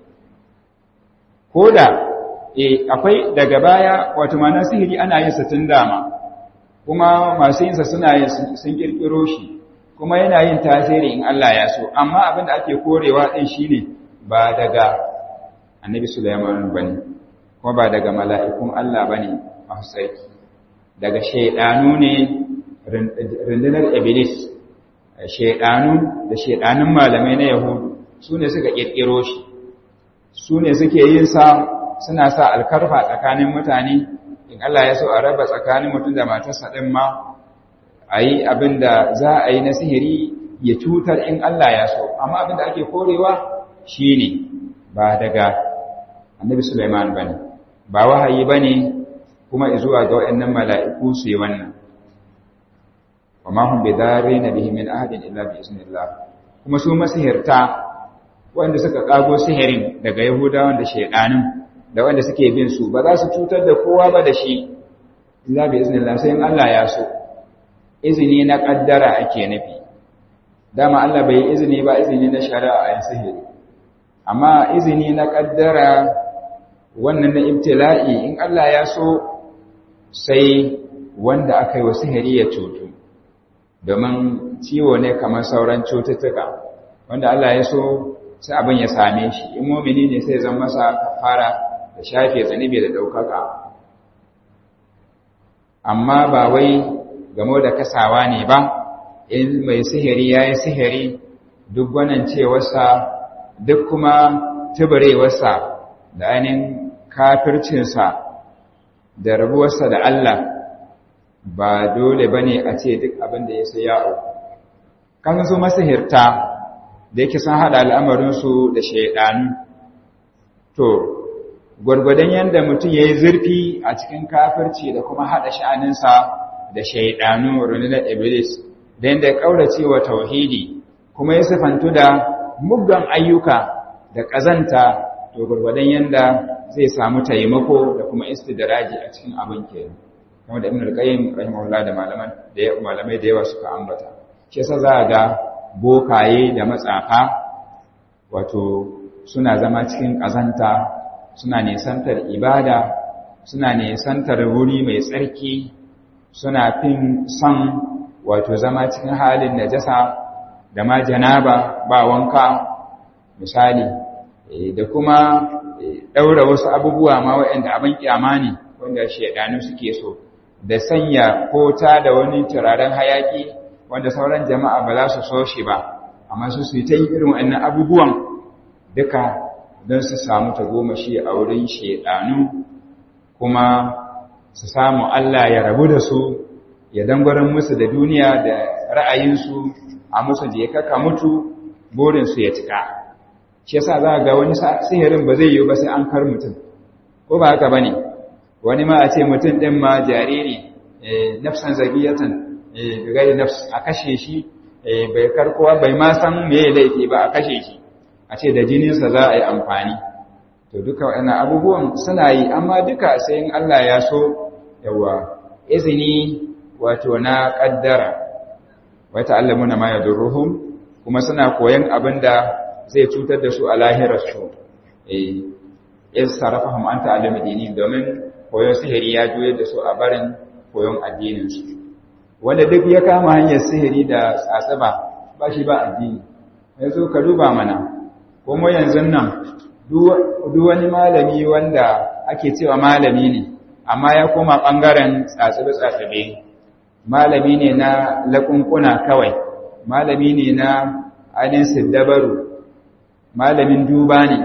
koda eh akwai daga baya wato mana sihiri ana yin sa tun dama kuma masu yin sa suna yin sun kirkiro shi kuma yana yin tasiri in Allah ya so amma abinda ake korewa din shine ba daga annabi Sulaiman bane kuma ba daga mala'ikun Allah bane masu sarki daga shaydanu ne rundunar iblis shaidanu da shaidanun malamai na yahudu su ne suka kirkiro shi su ne suke yin sa suna sa alkarfa tsakanin mutane in Allah ya so a raba tsakanin mutum da matarsa ɗin ma a yi abin da za a yi na sihiri ya cutar in Allah ya so amma abin da ake korewa shi ne ba daga annabi Sulaiman ba ne ba wahayi ba ne kuma zuwa ga waɗannan mala'iku su yi wannan وما هم بدارين به من أحد إلا بإذن الله kuma su masihirta wanda suka kago sihirin daga Yahudawan da shedanin da wanda suke bin su ba za su cutar da kowa ba da shi illa bi iznillah sai in Allah ya so izini na kaddara ake nufi dama Allah bai izini ba izini na shari'a a yin sihiri amma izini na kaddara wannan na ibtila'i in Allah ya so sai wanda aka yi wa sihiri ya cutu domin ciwo ne kamar sauran cututtuka wanda Allah ya so sai abin ya same shi in mumini ne sai zan masa kafara da shafe zanibi da daukaka amma ba wai game da kasawa ne ba in mai sihiri ya yi sihiri duk gwanancewarsa duk kuma tuburewarsa da ainihin kafircinsa da rabuwarsa da Allah ba dole ba ne a ce duk abin da ya sai ya'o kan su masahirta da yake sun haɗa al'amarinsu da shaidanu to gwargwadon yadda mutum ya yi zurfi a cikin kafirci da kuma haɗa sha'aninsa da shaidanu rundunar iblis da yadda ya ƙaurace wa tauhidi kuma ya sifantu da muggan ayyuka da ƙazanta to gwargwadon yadda zai samu taimako da kuma istidraji a cikin abin kenan kuma da ibn al-qayyim rahimahullah da malaman da malamai da yawa suka ambata shi yasa za ga bokaye da matsafa wato suna zama cikin ƙazanta suna nisantar ibada suna nisantar wuri mai tsarki suna fin son wato zama cikin halin najasa da ma janaba ba wanka misali da kuma ɗaura wasu abubuwa ma waɗanda abin kyama ne wanda shaidanu suke so da sanya kota da wani turaren hayaki wanda sauran jama'a ba za su so shi ba amma su su ta yi irin waɗannan abubuwan duka don su samu tagomashi a wurin shaidanu kuma su samu Allah ya rabu da su ya dangwarin musu da duniya da ra'ayinsu a musu da ya kaka mutu burinsu ya cika shi yasa za ga wani sihirin ba zai yi ba sai an kar mutum ko ba haka bane wani ma a ce mutum din ma jariri nafsan zagiyatan bi gairi nafs a kashe shi bai karkowa bai ma san me laifi ba a kashe shi a ce da jininsa za a yi amfani to duka waɗannan abubuwan suna yi amma duka sai in Allah ya so yawa izini wato na ƙaddara wata allamuna ma ya durruhum kuma suna koyan abin da zai cutar da su a lahirarsu eh in sarrafahum an ta'allama dini domin koyon sihiri ya juyar da su a barin koyon addininsu wanda duk ya kama hanyar sihiri da tsatsaba ba shi ba addini yanzu ka duba mana kuma yanzu nan duk wani malami wanda ake cewa malami ne amma ya koma ɓangaren tsatsabe-tsatsabe malami ne na laƙunƙuna kawai malami ne na ainihin siddabaru malamin duba ne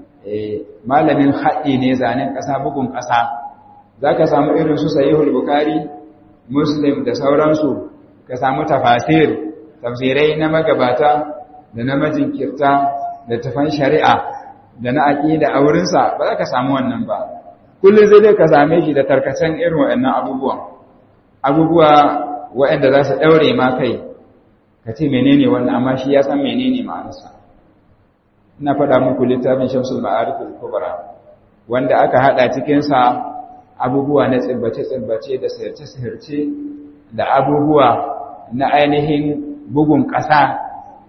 malamin haɗi ne zanen ƙasa bugun ƙasa za ka samu irin su sahihul bukari muslim da sauransu ka samu tafasir tafsirai na magabata da na majinkirta da tafan shari'a da na aƙida a wurinsa ba za ka samu wannan ba kullum zai dai ka same shi da tarkacen irin waɗannan abubuwan abubuwa waɗanda za su ɗaure ma kai ka ce menene wannan amma shi ya san menene ma'anarsa ina faɗa muku littafin shamsul ma'arifin kubra wanda aka haɗa cikinsa abubuwa na tsibbace-tsibbace da sihirce-sihirce da abubuwa na ainihin bugun ƙasa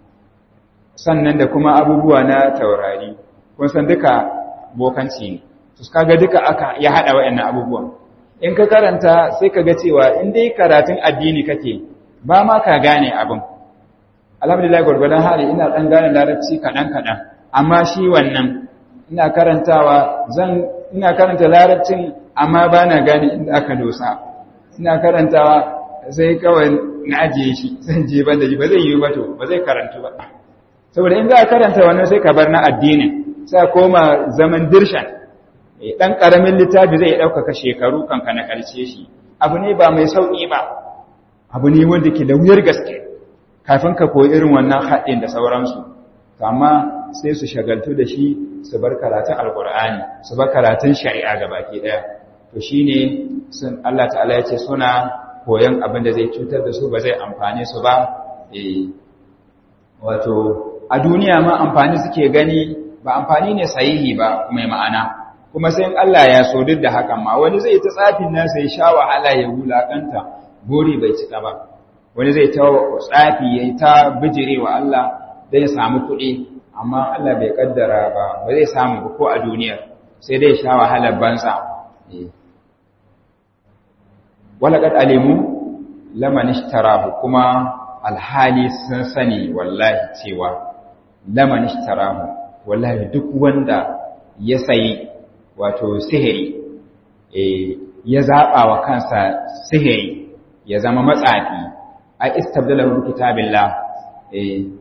sannan da kuma abubuwa na taurari kun san duka bokanci ne su kaga duka aka ya haɗa waɗannan abubuwan in ka karanta sai ka ga cewa in dai karatun addini kake ba ma ka gane abin alhamdulillah gwargwadon hali ina ɗan gane larabci kaɗan-kaɗan amma shi wannan ina karantawa zan ina karanta larabcin amma ba na gane inda aka dosa ina karantawa sai kawai na ajiye shi zan je ban da shi ba zai yi ba to ba zai karantu ba saboda in za a karanta wannan sai ka bar na addinin sai koma zaman dirshan dan karamin littafi zai ɗaukaka shekaru kanka na ƙarshe shi abu ne ba mai sauƙi ba abu ne wanda ke da wuyar gaske kafin ka koyi irin wannan haɗin da sauransu amma sai su shagaltu da shi su bar karatun alkur'ani su bar karatun shari'a ga baki ɗaya to shi ne sun Allah ta'ala ya ce suna koyon abin da zai cutar da su ba zai amfani su ba wato a duniya ma amfani suke gani ba amfani ne sahihi ba mai ma'ana kuma sai Allah ya so duk da hakan ma wani zai ta tsafin nan sai sha wahala ya wulakanta gori bai cika ba wani zai ta tsafi ya ta bijire wa Allah don ya samu kuɗi amma Allah bai kaddara ba ba zai samu ba ko a duniyar sai dai sha wahalar banza walaƙad alimu laman ishtarahu kuma alhali sun sani wallahi cewa laman ishtarahu wallahi duk wanda ya sayi wato sihiri ya zaɓa wa kansa sihiri ya zama matsafi a istabdalahu kitabillah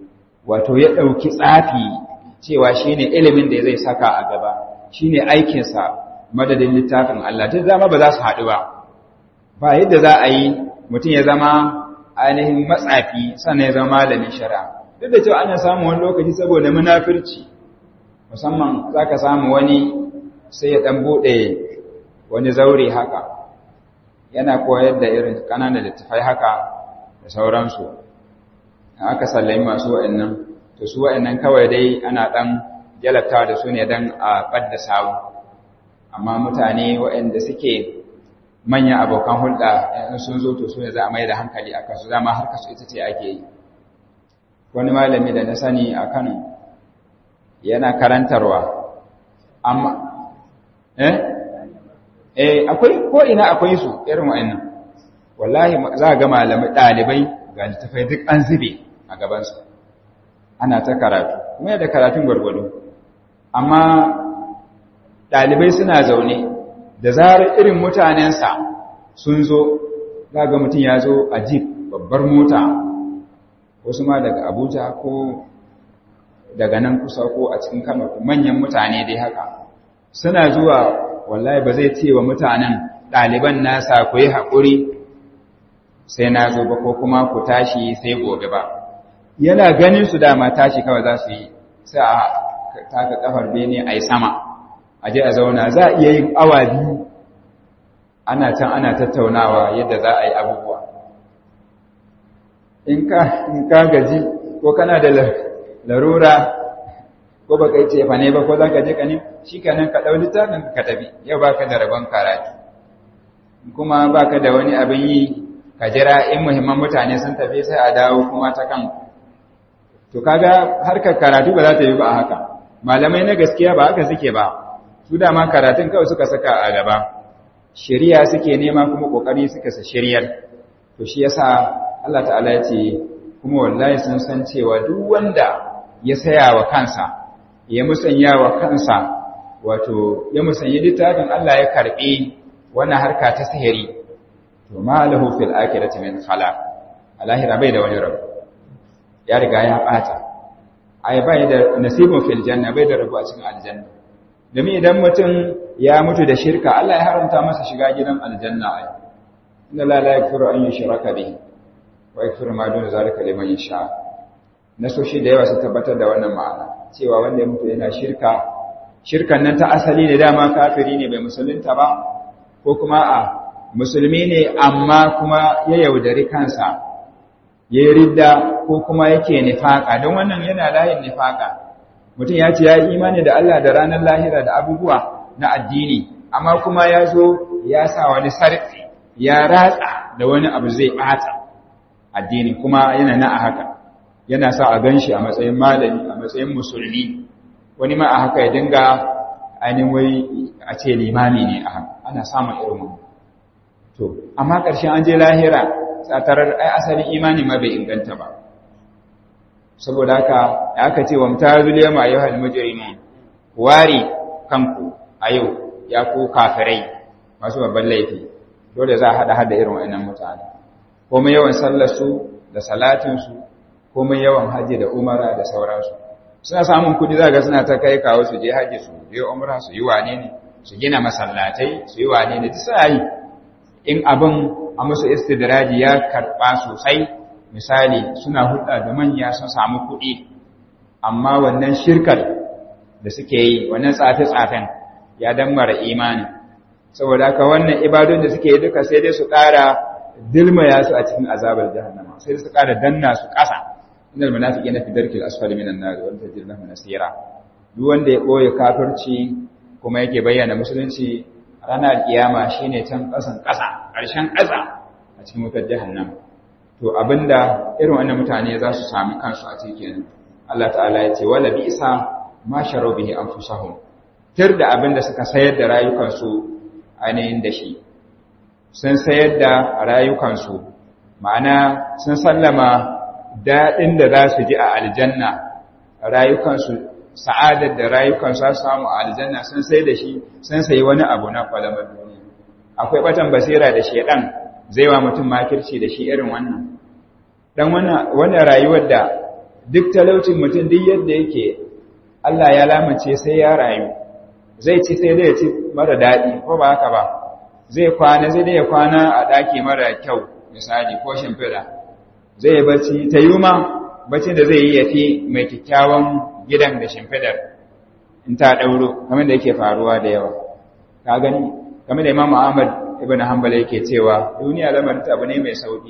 wato ya ɗauki tsafi cewa shine ilimin da zai saka a gaba shine aikinsa madadin littafin Allah ta zama ba za su haɗu ba ba yadda za a yi mutum ya zama ainihin matsafi sannan ya zama malamin shari'a duk da cewa ana samun wani lokaci saboda munafirci musamman za ka samu wani sai ya ɗan buɗe wani zaure haka yana koyar da irin ƙananan littafai haka da sauransu aka sallami masu wa'annan to su wa'annan kawai dai ana ɗan jalabta da su ne don a ɓadda sawu amma mutane waɗanda suke manyan abokan hulɗa in sun zo to su ne za a mai da hankali a kansu zama har kasu ita ce ake yi wani malami da na sani a kano yana karantarwa amma eh eh akwai ko ina akwai su irin wa'annan wallahi za ga malamai ɗalibai ga littafai duk an zube a gabansu ana ta karatu kuma da karatun gwargwado amma ɗalibai suna zaune da zarar irin mutanensa sun zo za ga mutum ya zo a jeep babbar mota wasu ma daga abuja ko daga nan kusa ko a cikin kano manyan mutane dai haka suna zuwa wallahi ba zai ce wa mutanen ɗaliban nasa ku yi haƙuri sai na zo ba ko kuma ku tashi sai gobe ba yana ganin su dama tashi kawai za su yi sai a taka kafar bene a yi sama a je a zauna za a iya yin awa biyu ana can ana tattaunawa yadda za a yi abubuwa in ka gaji ko kana da larura ko ba kai ce fa ne ba ko za ka je ka ne shi kanan ka ɗau littafin ka tafi yau ba ka da rabon karatu kuma ba ka da wani abin yi ka jira in muhimman mutane sun tafi sai a dawo kuma ta kan to kaga harkar karatu ba za ta yi ba haka malamai na gaskiya ba haka suke ba su dama karatun kawai suka saka a gaba shari'a suke nema kuma kokari suka sa shari'ar to shi yasa Allah ta'ala ya ce kuma wallahi sun san cewa duk wanda ya saya wa kansa ya musanya wa kansa wato ya musanyi littafin Allah ya karbi wannan harka ta sihiri to ma lahu fil akhirati min khalaq alahira bai da wani rabu ya riga ya bata ai bai da nasibun fil janna bai da rabu a cikin aljanna domin idan mutum ya mutu da shirka Allah ya haramta masa shiga gidan aljanna ai inna la la yaghfiru an yushraka bihi wa yaghfiru ma duna zalika liman yasha nasoshi da yawa su tabbatar da wannan ma'ana cewa wanda ya mutu yana shirka shirkan nan ta asali ne dama kafiri ne bai musulunta ba ko kuma a musulmi ne amma kuma ya yaudari kansa ya yi ridda ko kuma yake nifaka don wannan yana layin nifaka mutum ya ce ya yi imani da Allah da ranar lahira da abubuwa na addini amma kuma ya zo ya sa wani sarfi ya ratsa da wani abu zai ɓata addini kuma yana na a haka yana sa a gan shi a matsayin malami a matsayin musulmi wani ma a haka ya dinga ainihin wai a ce limami ne a haka ana samun irin wani to amma ƙarshen an je lahira tsatarar ai asalin imani ma bai inganta ba saboda haka aka ce wa mutazil yama ayyuhal mujrimun wari kanku a yau ya ku kafirai masu babban laifi dole za a hada hada irin wannan mutane komai yawan sallar su da salatin su komai yawan haji da umara da sauransu suna samun kudi za ga suna ta kai kawo su je haji su je umra su yi wane ne su gina masallatai su yi wane ne duk suna yi in abin a musu istidraji ya karɓa sosai misali suna hulɗa da manya sun samu kuɗi amma wannan shirkar da suke yi wannan tsafe-tsafen ya dammara imani saboda haka wannan ibadun da suke yi duka sai dai su ƙara dilmaya su a cikin azabar jahannama sai dai su ƙara danna su ƙasa innal munafiqina fi darkil asfali minan nar wa tajid lahum nasira duk wanda ya ɓoye kafirci kuma yake bayyana musulunci ranar kiyama shine can ƙasan ƙasa ƙarshen ƙasa a cikin wutar jahannam to abinda irin wannan mutane za su sami kansu a cikin Allah ta'ala ya ce wala bi'sa ma sharu bihi anfusahum tir da abinda suka sayar da rayukansu ainihin da shi sun sayar da rayukansu ma'ana sun sallama daɗin da za su ji a aljanna rayukansu sa'adar da rayukansu za su samu a aljanna sun sai da shi sun sayi wani abu na kwalamar duniya akwai batan basira da shedan zai wa mutum makirci da shi irin wannan dan wannan rayuwar da duk talaucin mutum duk yadda yake Allah ya lamace sai ya rayu zai ci sai dai ya ci mara daɗi ko ba haka ba zai kwana zai dai ya kwana a ɗaki mara kyau misali ko shimfiɗa zai yi bacci ta yi ma bacci da zai yi ya fi mai kyakkyawan gidan da shimfiɗar in ta ɗauro kamar da yake faruwa da yawa ka gani kamar da imam ahmad ibn hanbal yake cewa duniya lamarin ta abu ne mai sauki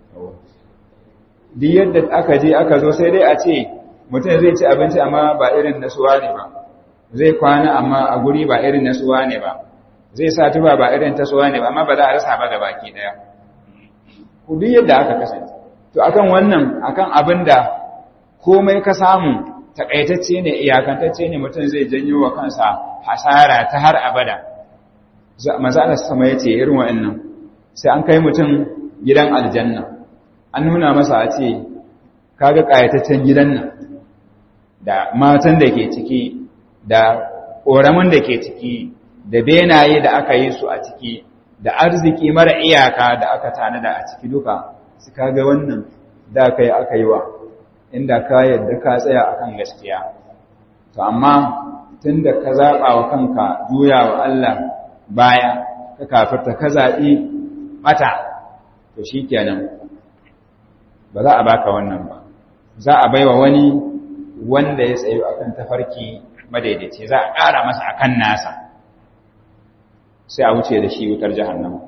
duk yadda aka je aka zo sai dai a ce mutum zai ci abinci amma ba irin nasuwa ne ba zai kwana amma a guri ba irin nasuwa ne ba zai sa tuba ba irin tasuwa ne ba amma ba za a rasa ba baki daya ku duk yadda aka kasance to akan wannan akan abin da komai ka samu takaitacce ne iyakantacce ne mutum zai janyo wa kansa hasara ta har abada maza Allah sama yace irin wa'annan sai an kai mutum gidan aljanna an nuna masa a ce kaga kayataccen gidan nan da matan da ke ciki da ƙoramin da ke ciki da benaye da aka yi su a ciki da arziki mara iyaka da aka tanada a ciki duka su kaga wannan da kai aka yi wa inda ka yadda ka tsaya akan gaskiya to amma tunda ka zaɓa wa kanka juya wa Allah baya ka kafirta ka zaɓi mata to shikenan ba za a baka wannan ba za a baiwa wani wanda ya tsayo akan tafarki madaidaici za a ƙara masa akan nasa sai a wuce da shi wutar jahannama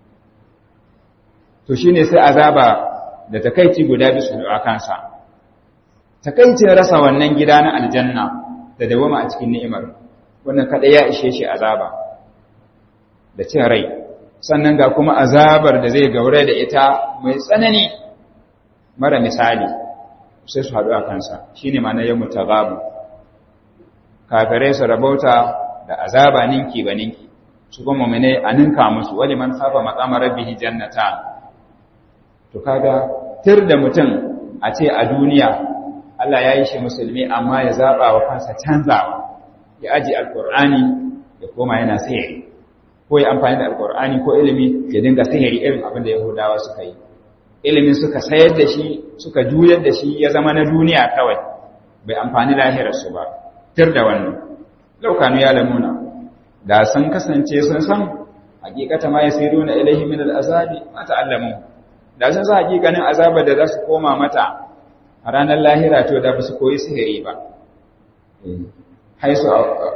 to shine sai azaba da takaici guda bisu a kansa takaicin rasa wannan gida na aljanna da dawama a cikin ni'imar wannan kada ya ishe shi azaba da cin rai sannan ga kuma azabar da zai gaure da ita mai tsanani mara misali sai su haɗu a kansa shine ma na yammu tagabu kafirai su rabauta da azaba ninki ba ninki su kuma mu'mine a ninka musu wali man saba maqama rabbihi jannatan to kaga tir da mutum a ce a duniya Allah ya yi shi musulmi amma ya zaba wa kansa canzawa ya aji alqur'ani ya koma yana sihiri ko ya amfani da alqur'ani ko ilimi ya dinga sihiri irin abin da yahudawa suka yi ilimin suka sayar da shi suka juyar da shi ya zama na duniya kawai bai amfani lahirarsu ba tir da wannan laukanu ya lamuna da sun kasance sun san hakikata ma yasiruna ilaihi min al'azabi ma ta'allamu da sun san hakikanin azabar da za su koma mata a ranar lahira to da ba su koyi sihiri ba haisu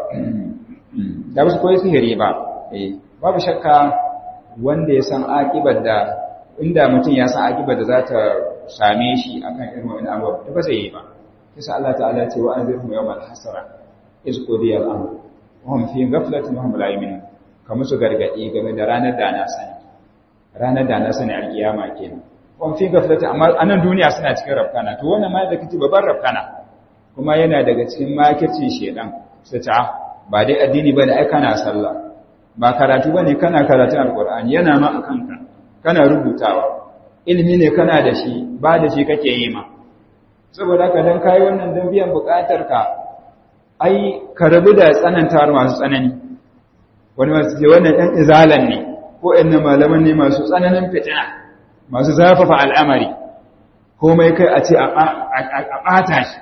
da ba su koyi sihiri ba babu shakka wanda ya san akibar da inda mutum ya san akibar da za ta same shi akan irin wani abubuwa ba zai yi ba kisa Allah ta'ala ce wa anzirhum yawmal hasara iz qudiya al-amr wahum fi ghaflatin wahum la yu'minun kamar su gargadi game da ranar da na sani ranar da na sani alkiyama kenan wahum fi ghaflatin amma anan duniya suna cikin rafkana to wannan ma da kace babban rafkana kuma yana daga cikin makircin shedan sai ta ba dai addini bane ai kana sallah ba karatu bane kana karatun alqur'ani yana ma akan ka kana rubutawa ilimi ne kana da shi ba da shi kake yi ma saboda ka dan kai wannan dan biyan bukatar ka ai ka rabu da tsanantawar masu tsanani wani masu ce wannan ɗan izalan ne ko ɗan malaman ne masu tsananin fitina masu zafafa al'amari komai kai a ce a ɓata shi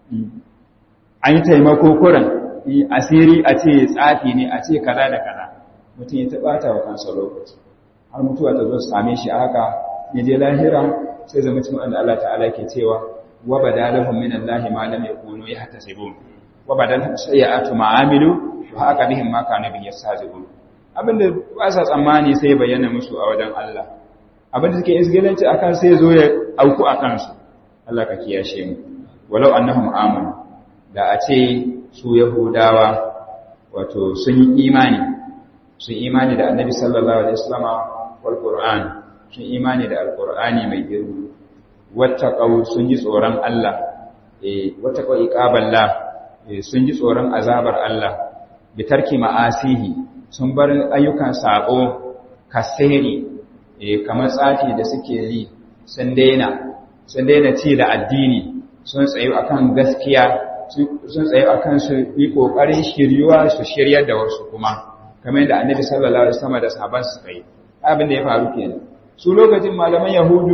an yi taimako kuran asiri a ce tsafi ne a ce kaza da kaza mutum ya taɓata wa kansa lokaci har mutuwa ta zo su same shi haka ya je lahira sai zama cikin wanda Allah ta'ala ke cewa wa badalahum min Allah ma lam yakunu yahtasibun wa badalahum sayyi'atu ma amilu wa haka bihim ma kanu bi yastazibun abinda ba sa tsammani sai bayyana musu a wajen Allah abinda suke isgilanci akan sai zo ya auku akan su Allah ka kiyashe mu walau annahum amanu da a ce su yahudawa wato sun yi imani sun imani da annabi sallallahu alaihi wasallama wal qur'an sun imani da alqur'ani mai girma wattaqau sun ji tsoron Allah eh wattaqau iqaballah eh sun ji tsoron azabar Allah bi tarki ma'asihi sun bar ayyukan sabo kasiri eh kamar tsafi da suke yi sun daina sun daina ci da addini sun tsayu akan gaskiya sun tsayu akan su yi kokarin shiryuwa su shiryar da wasu kuma kamar yadda annabi sallallahu alaihi wasallam da sahabban su kai abin da ya faru kenan su lokacin malaman yahudu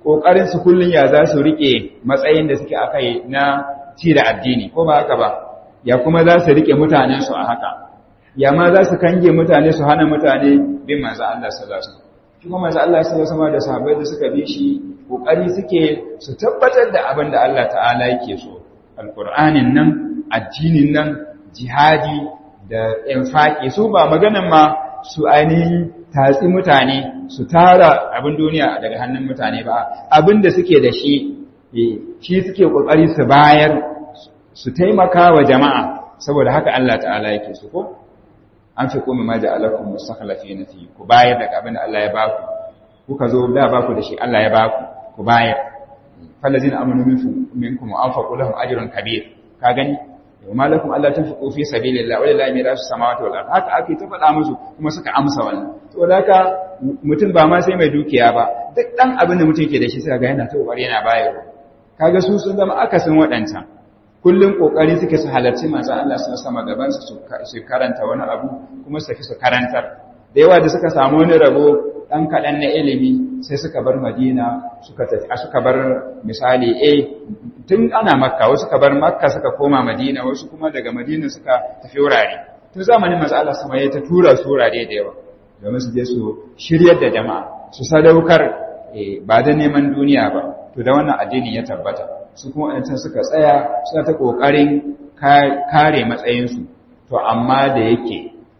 kokarin su kullun ya za su rike matsayin da suke akai na ci da addini ko ba haka ba ya kuma za su rike mutanen su a haka ya ma za su kange mutane su hana mutane bin manzo Allah sallallahu alaihi wasallam kuma manzo Allah sallallahu alaihi wasallam da sahabbai da suka bi shi kokari suke su tabbatar da abin da Allah ta'ala yake so alqur'anin nan addinin nan jihadi da infaki su ba maganan ma su ainihin tatsi mutane su tara abin duniya daga hannun mutane ba abin da suke da shi shi suke kokari su bayar su taimaka wa jama'a saboda haka Allah ta'ala yake su ko an fi kuma ma ja'alakum mustakhlifina fi ku bayar daga abin da Allah ya baku kuka zo da baku da shi Allah ya baku ku bayar fallazina amanu minkum wa anfaqu lahum ajrun kabir ka gani وما لكم الا تنفقوا في سبيل الله ولله ميراث السماوات والارض haka ake ta faɗa musu kuma suka amsa wannan saboda haka mutum ba ma sai mai dukiya ba duk dan abin da mutum ke da shi sai ga yana ta kokari yana bayarwa kaga su sun zama akasin waɗancan kullum kokari suke su halarci manzo Allah sun sama gaban su su karanta wani abu kuma su tafi su karantar da yawa da suka samu wani rabo dan kaɗan na ilimi sai suka bar Madina suka tafi suka bar misali eh tun ana makka wasu ka bar makka suka koma madina wasu kuma daga madina suka tafi wurare tun zamanin masu Allah sama ya ta tura su wurare da yawa domin su je su shiryar da jama'a su sadaukar ba da neman duniya ba to da wannan addini ya tabbata su kuma wadancan suka tsaya suna ta kokarin kare matsayinsu to amma da yake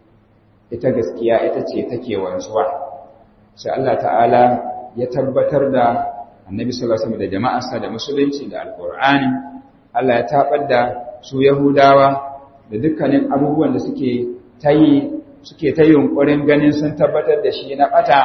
ita gaskiya ita ce take wanzuwa sai Allah ta'ala ya tabbatar da annabi sallallahu alaihi wasallam da jama'arsa da musulunci da alqur'ani Allah ya tabar da su yahudawa da dukkanin abubuwan da suke tayi suke ta yunkurin ganin sun tabbatar da shi na bata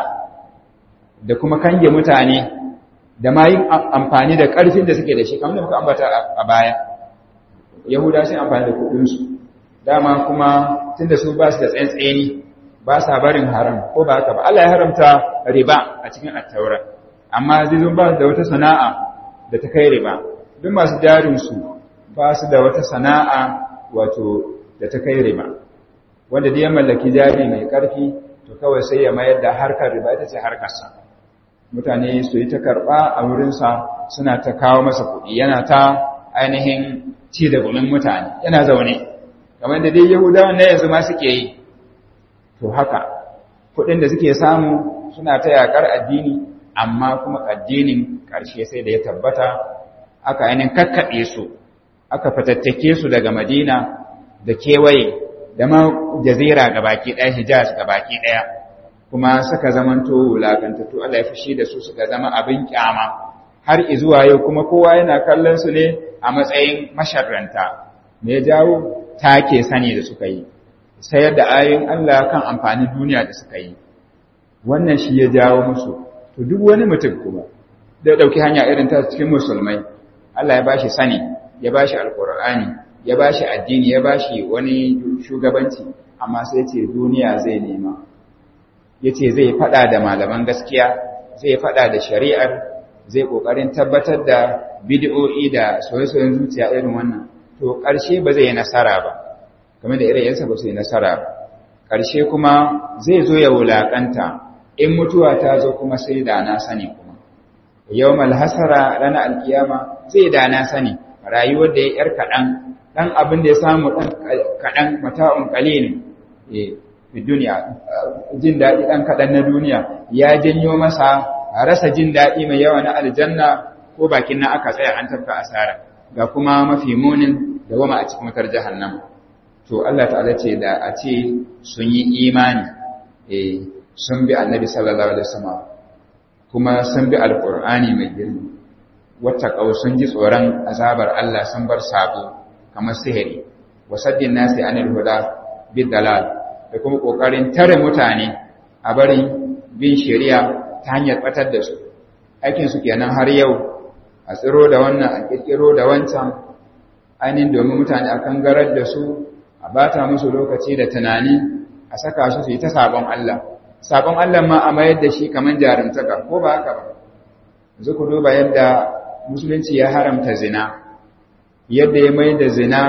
da kuma kange mutane da ma yin amfani da ƙarfin da suke da shi kamar da muka ambata a baya yahudawa sun amfani da kuɗin su dama kuma tunda su ba su da tsantseni ba sa barin haram ko ba haka ba Allah ya haramta riba a cikin attaura amma zai zo ba da wata sana'a da ta kai riba duk masu jarinsu ba su da wata sana'a wato da ta kai riba wanda da ya mallaki jari mai ƙarfi to kawai sai ya mayar da harkar riba ita ce harkarsa mutane su yi ta karɓa a wurinsa suna ta kawo masa kuɗi yana ta ainihin ci da gumin mutane yana zaune kamar da dai yahudawan na yanzu ma suke yi to haka kuɗin da suke samu suna ta yaƙar addini amma kuma addinin ƙarshe sai da ya tabbata aka ainihin kakkaɓe su aka fatattake su daga madina da kewaye da ma jazira ga baki ɗaya hijaz ga baki ɗaya kuma suka zamanto wulaƙantattu Allah ya fushi da su suka zama abin kyama har izuwa yau kuma kowa yana kallon su ne a matsayin masharranta me ya jawo take sani da suka yi sayar da ayoyin Allah kan amfanin duniya da suka yi wannan shi ya jawo musu to duk wani mutum kuma da dauki hanya irin ta cikin musulmai Allah ya bashi sani ya bashi alqur'ani ya bashi addini ya bashi wani shugabanci amma sai ce duniya zai nema yace zai fada da malaman gaskiya zai fada da shari'ar zai kokarin tabbatar da bid'o'i da soyayyen zuciya irin wannan to karshe ba zai yi nasara ba kamar da irin yansa ba su yi nasara ba karshe kuma zai zo ya wulakanta in mutuwa ta zo kuma sai da na sani kuma yawmal hasara ranar alkiyama zai da na sani rayuwar da ya yar kaɗan ɗan abin da ya samu ɗan kaɗan mata'un ƙalilin fi duniya jin daɗi ɗan kaɗan na duniya ya janyo masa rasa jin daɗi mai yawa na aljanna ko bakin na aka tsaya an tafka asara ga kuma mafi munin da goma a cikin wutar jahannama to Allah ta'ala ce da a ce sun yi imani eh sun bi annabi sallallahu alaihi wasallam kuma sun bi alqur'ani mai girma wata sun ji tsoron azabar Allah sun bar sabo kamar sihiri wasaddin nasi anil huda bidalal da kuma kokarin tare mutane a barin bin shari'a ta hanyar batar da su aikin su kenan har yau a tsiro da wannan a kirkiro da wancan ainihin domin mutane a kangarar da su a bata musu lokaci da tunani a saka su su yi ta sabon Allah sabon Allah ma a mayar da shi kamar jarumtaka ko ba haka ba yanzu ku duba yadda musulunci ya haramta zina yadda ya mai da zina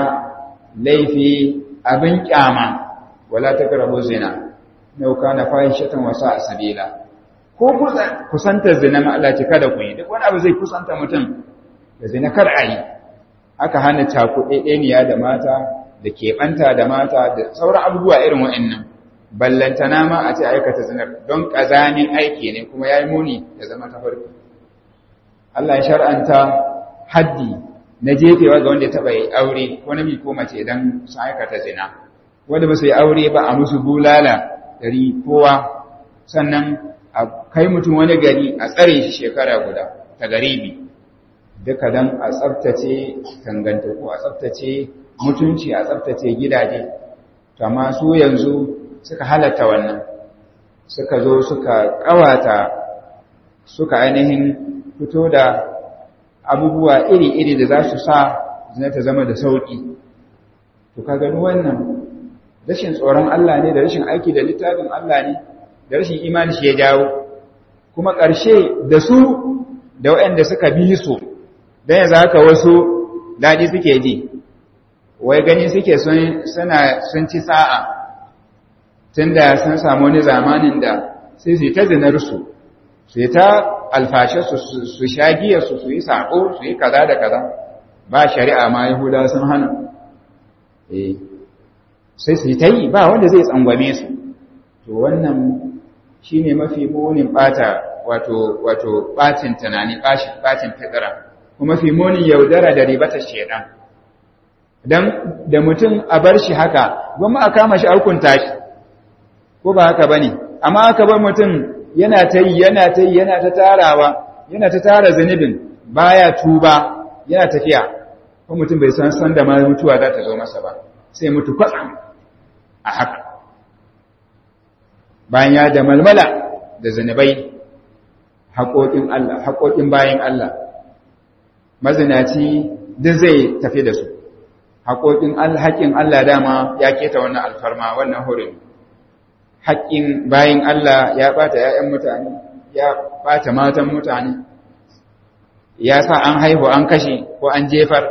laifi abin kyama wala taqrabu zina law kana fahishatan wa sa'a sabila ko kusantar zina ma Allah ce kada ku yi duk wani abu zai kusanta mutum da zina kar a yi aka hana cakuɗeɗeniya da mata da keɓanta da mata da sauran abubuwa irin wa'annan ballantana ma a ce aikata zinar don ƙazamin aiki ne kuma ya yi muni da zama ta farko Allah ya shar'anta haddi na jefewa ga wanda ya taɓa yi aure ko namiji ko mace idan sun aikata zina wanda ba su yi aure ba a musu bulala dari kowa sannan a kai mutum wani gari a tsare shi shekara guda ta garibi duka don a tsabtace tangantaku a tsabtace mutunci a tsabtace gidaje amma su yanzu suka halatta wannan suka zo suka kawata suka ainihin fito da abubuwa iri-iri da za su sa zina ta zama da sauƙi to ka gani wannan rashin tsoron Allah ne da rashin aiki da littafin Allah ne da rashin imani shi ya jawo kuma ƙarshe da su da waɗanda suka bi su don yanzu haka wasu daɗi suke ji wai gani suke suna sun ci sa'a tun da sun samu wani zamanin da sai su yi ta zinarsu su yi ta alfashe su sha giyarsu su yi saƙo su yi kaza da kaza ba shari'a ma yahuda sun hana sai su yi ta yi ba wanda zai tsangwame su to wannan shi ne mafi munin ɓata wato ɓacin tunani ɓacin fitira kuma mafi munin yaudara da ribata shedan don da mutum a bar shi haka gwamma a kama shi hukunta shi ko ba haka ba ne amma aka bar mutum yana ta yi yana ta yi yana ta tarawa yana ta tara zunubin baya tuba yana tafiya ko mutum bai san san da ma mutuwa za ta zo masa ba sai mutu kwatsam a haka bayan ya da malmala da zunubai haƙoƙin Allah haƙoƙin bayan Allah mazinaci duk zai tafi da su haƙoƙin haƙƙin Allah dama ya keta wannan alfarma wannan hurin haƙƙin bayan Allah ya ɓata ‘ya'yan mutane ya ɓata matan mutane ya sa an haihu an kashe ko an jefar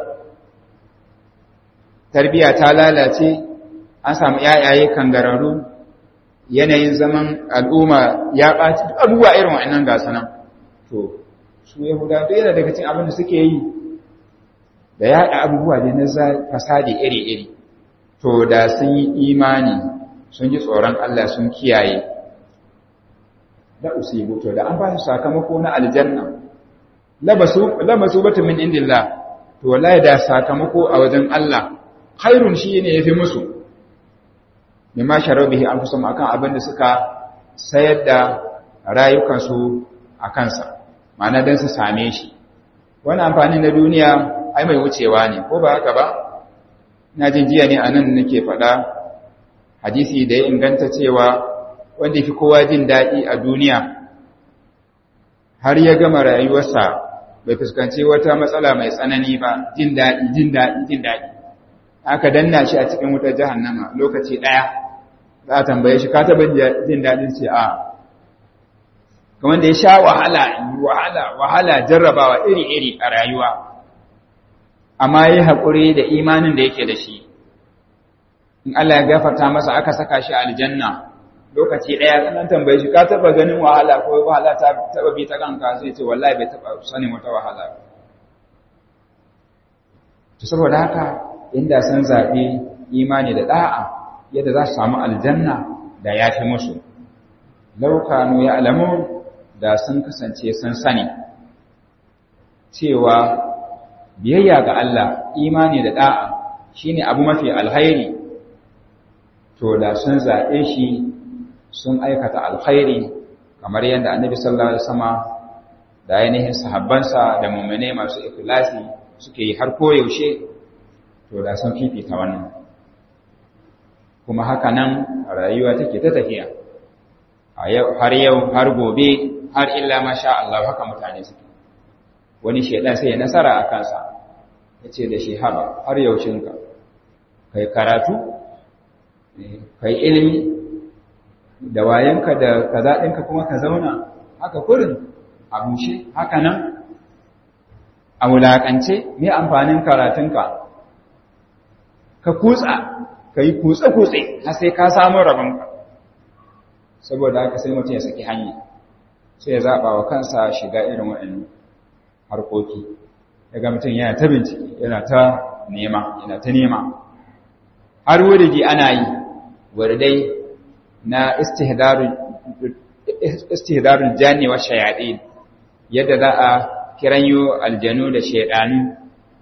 tarbiya ta lalace an samu ‘ya'yaye kangararru yanayin zaman al'umma ya ɓaci abubuwa irin wa'annan gasa nan to su yahuda da yana daga cin abin da suke yi da yaɗa abubuwa ne na fasadi iri-iri to da sun yi imani sun ji tsoron Allah sun kiyaye da usibu to da an ba su sakamako na aljanna labasu labasu batu min indillah to wallahi da sakamako a wajen Allah khairun shi ne yafi musu mimma sharu bihi anfusum akan abin da suka sayar da rayukansu a kansa ma'ana dan su same shi wani amfani na duniya ai mai wucewa ne ko ba haka ba ina jin jiya ne anan nake faɗa hadisi da ya inganta cewa wanda fi kowa jin daɗi a duniya har ya gama rayuwarsa bai fuskanci wata matsala mai tsanani ba jin daɗi jin daɗi jin daɗi aka danna shi a cikin wutar jahannama lokaci ɗaya za a tambaye shi ka taɓa jin daɗin ce a kamar da ya sha wahala wahala wahala jarrabawa iri-iri a rayuwa amma ya haƙuri da imanin da yake da shi in Allah ya gafarta masa aka saka shi aljanna lokaci ɗaya kanan tambaye shi ka taɓa ganin wahala ko wahala ta taɓa bi ta kanka sai ce wallahi bai taɓa sanin wata wahala to saboda haka inda sun zaɓi imani da ɗa'a yadda za su samu aljanna da ya fi musu laukanu ya alamu da sun kasance sun sani cewa biyayya ga Allah imani da ɗa'a shine abu mafi alhairi to da sun zaɓe shi sun aikata alkhairi kamar yadda annabi sallallahu alaihi wasallam da ainihin sahabbansa da mu'mine masu ikhlasi suke yi har koyaushe to da sun fifita wannan kuma haka nan rayuwa take ta tafiya har yau har gobe har illa masha Allah haka mutane suke wani shedan sai ya nasara a kansa yace da shi haba har yaushinka kai karatu kai ilimi da wayanka da kaza ɗinka kuma ka zauna haka kurin a bushe haka nan a wulaƙance me amfanin karatunka ka kutsa ka yi kutse-kutse har sai ka samu rabonka saboda haka sai mutum ya saki hanya sai ya zaɓa wa kansa shiga irin waɗannan harkoki daga mutum yana ta bincike yana ta nema yana ta nema har wuridi ana yi wuridai na istihdarul janni wa shayaɗin yadda za a kiranyo aljanu da shaidanu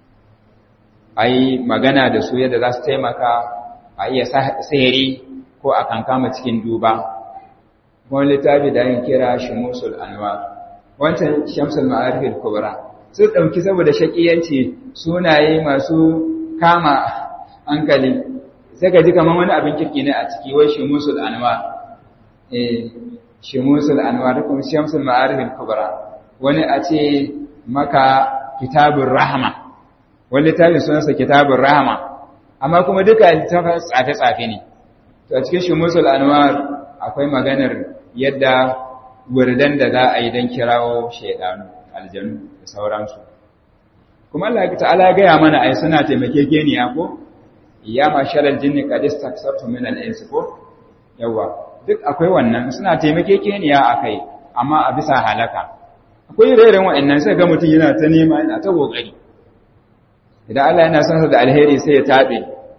a yi magana da su yadda za su taimaka a iya sihiri ko a kankama cikin duba wani littafi da yin kira shimusul anwar wancan shamsul ma'arifin kubra su ɗauki saboda shaƙiyanci sunaye masu kama hankali sai ka ji kamar wani abin kirki ne a ciki wai shimusul anwar eh shimusul anwar da kuma shamsul ma'arifin kubra wani a ce maka kitabun rahama wani littafin sunansa kitabun rahama amma kuma duka littafin tsafe-tsafe ne to a cikin shimusul anwar akwai maganar yadda wurdan da za a yi don kirawo shaidanu aljanu da sauransu kuma Allah ta'ala ya gaya mana ai suna taimakekeniya ko ya masharal jinni qad istaksartu min al-ins ko yawa duk akwai wannan suna taimakekeniya akai amma a bisa halaka akwai irin wa'annan sai ga mutum yana ta nema yana ta kokari idan Allah yana son sa da alheri sai ya tabe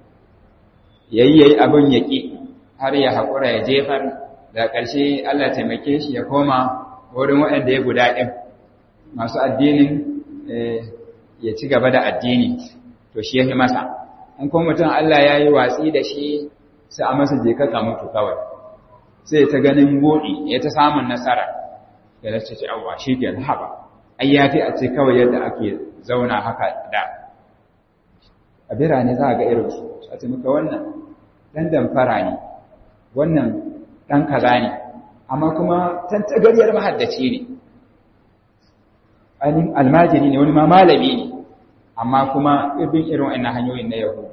yayi yayi abin yaki har ya hakura ya jefar da ƙarshe Allah taimake shi ya koma wurin waɗanda ya guda ɗin masu addinin ya ci gaba da addini to shi ya fi masa in kuma mutum Allah ya yi watsi da shi sai a masa je ka mutu kawai sai ta ganin buɗi ya ta samun nasara ya zace ce awa shi ke haɓa ai ya fi a ce kawai yadda ake zauna haka da a birane za a ga irinsu a ce muka wannan ɗan damfara ne wannan ɗan kaza ne amma kuma tantagariyar mahaddaci ne ainihin almajiri ne wani ma malami ne amma kuma irin irin wa'annan hanyoyin na yahu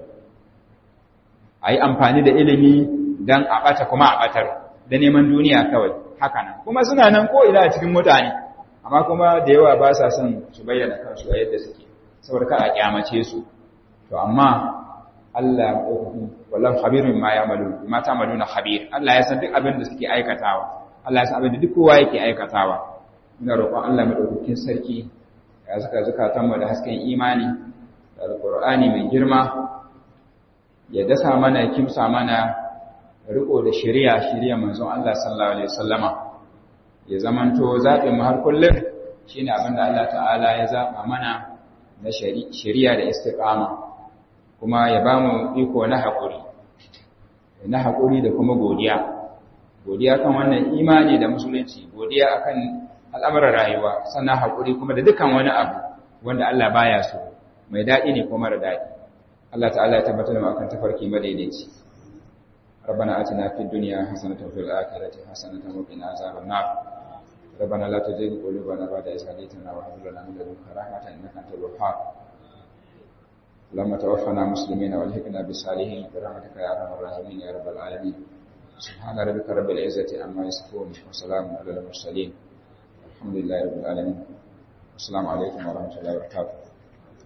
a yi amfani da ilimi don a ɓata kuma a ɓatar da neman duniya kawai haka nan kuma suna nan ko ina a cikin mutane amma kuma da yawa ba sa son su bayyana kansu a yadda suke saboda ka a kyamace su to amma Allah ɗaukakin wallan khabirun ma ya malu ma ta malu na khabir Allah ya san duk abin da suke aikatawa Allah ya san abin da duk kowa yake aikatawa ina roƙon Allah madaukakin sarki ya saka zakatan mu da hasken imani da alqur'ani mai girma ya dasa mana kimsa mana riko da shari'a shari'a manzon Allah sallallahu alaihi wasallama ya zamanto zaɓin mu har kullum shine abin da Allah ta'ala ya zaba mana na shari'a da istiqama kuma ya ba mu iko na haƙuri na haƙuri da kuma godiya godiya kan wannan imani da musulunci godiya akan al'amuran rayuwa sannan haƙuri kuma da dukkan wani abu wanda Allah baya so mai daɗi ne ko mara daɗi Allah ta'ala ya tabbatar da akan tafarki madaidaici ربنا آتنا في الدنيا حسنة وفي الآخرة حسنة وقنا عذاب النار ربنا لا تزغ قلوبنا بعد إذ هديتنا وهب لنا من لدنك رحمة إنك أنت الوهاب اللهم توفنا مسلمين والحقنا بالصالحين برحمتك يا ارحم الراحمين يا رب العالمين سبحان ربك رب العزه عما يصفون وسلام على المرسلين الحمد لله رب العالمين السلام عليكم ورحمه الله وبركاته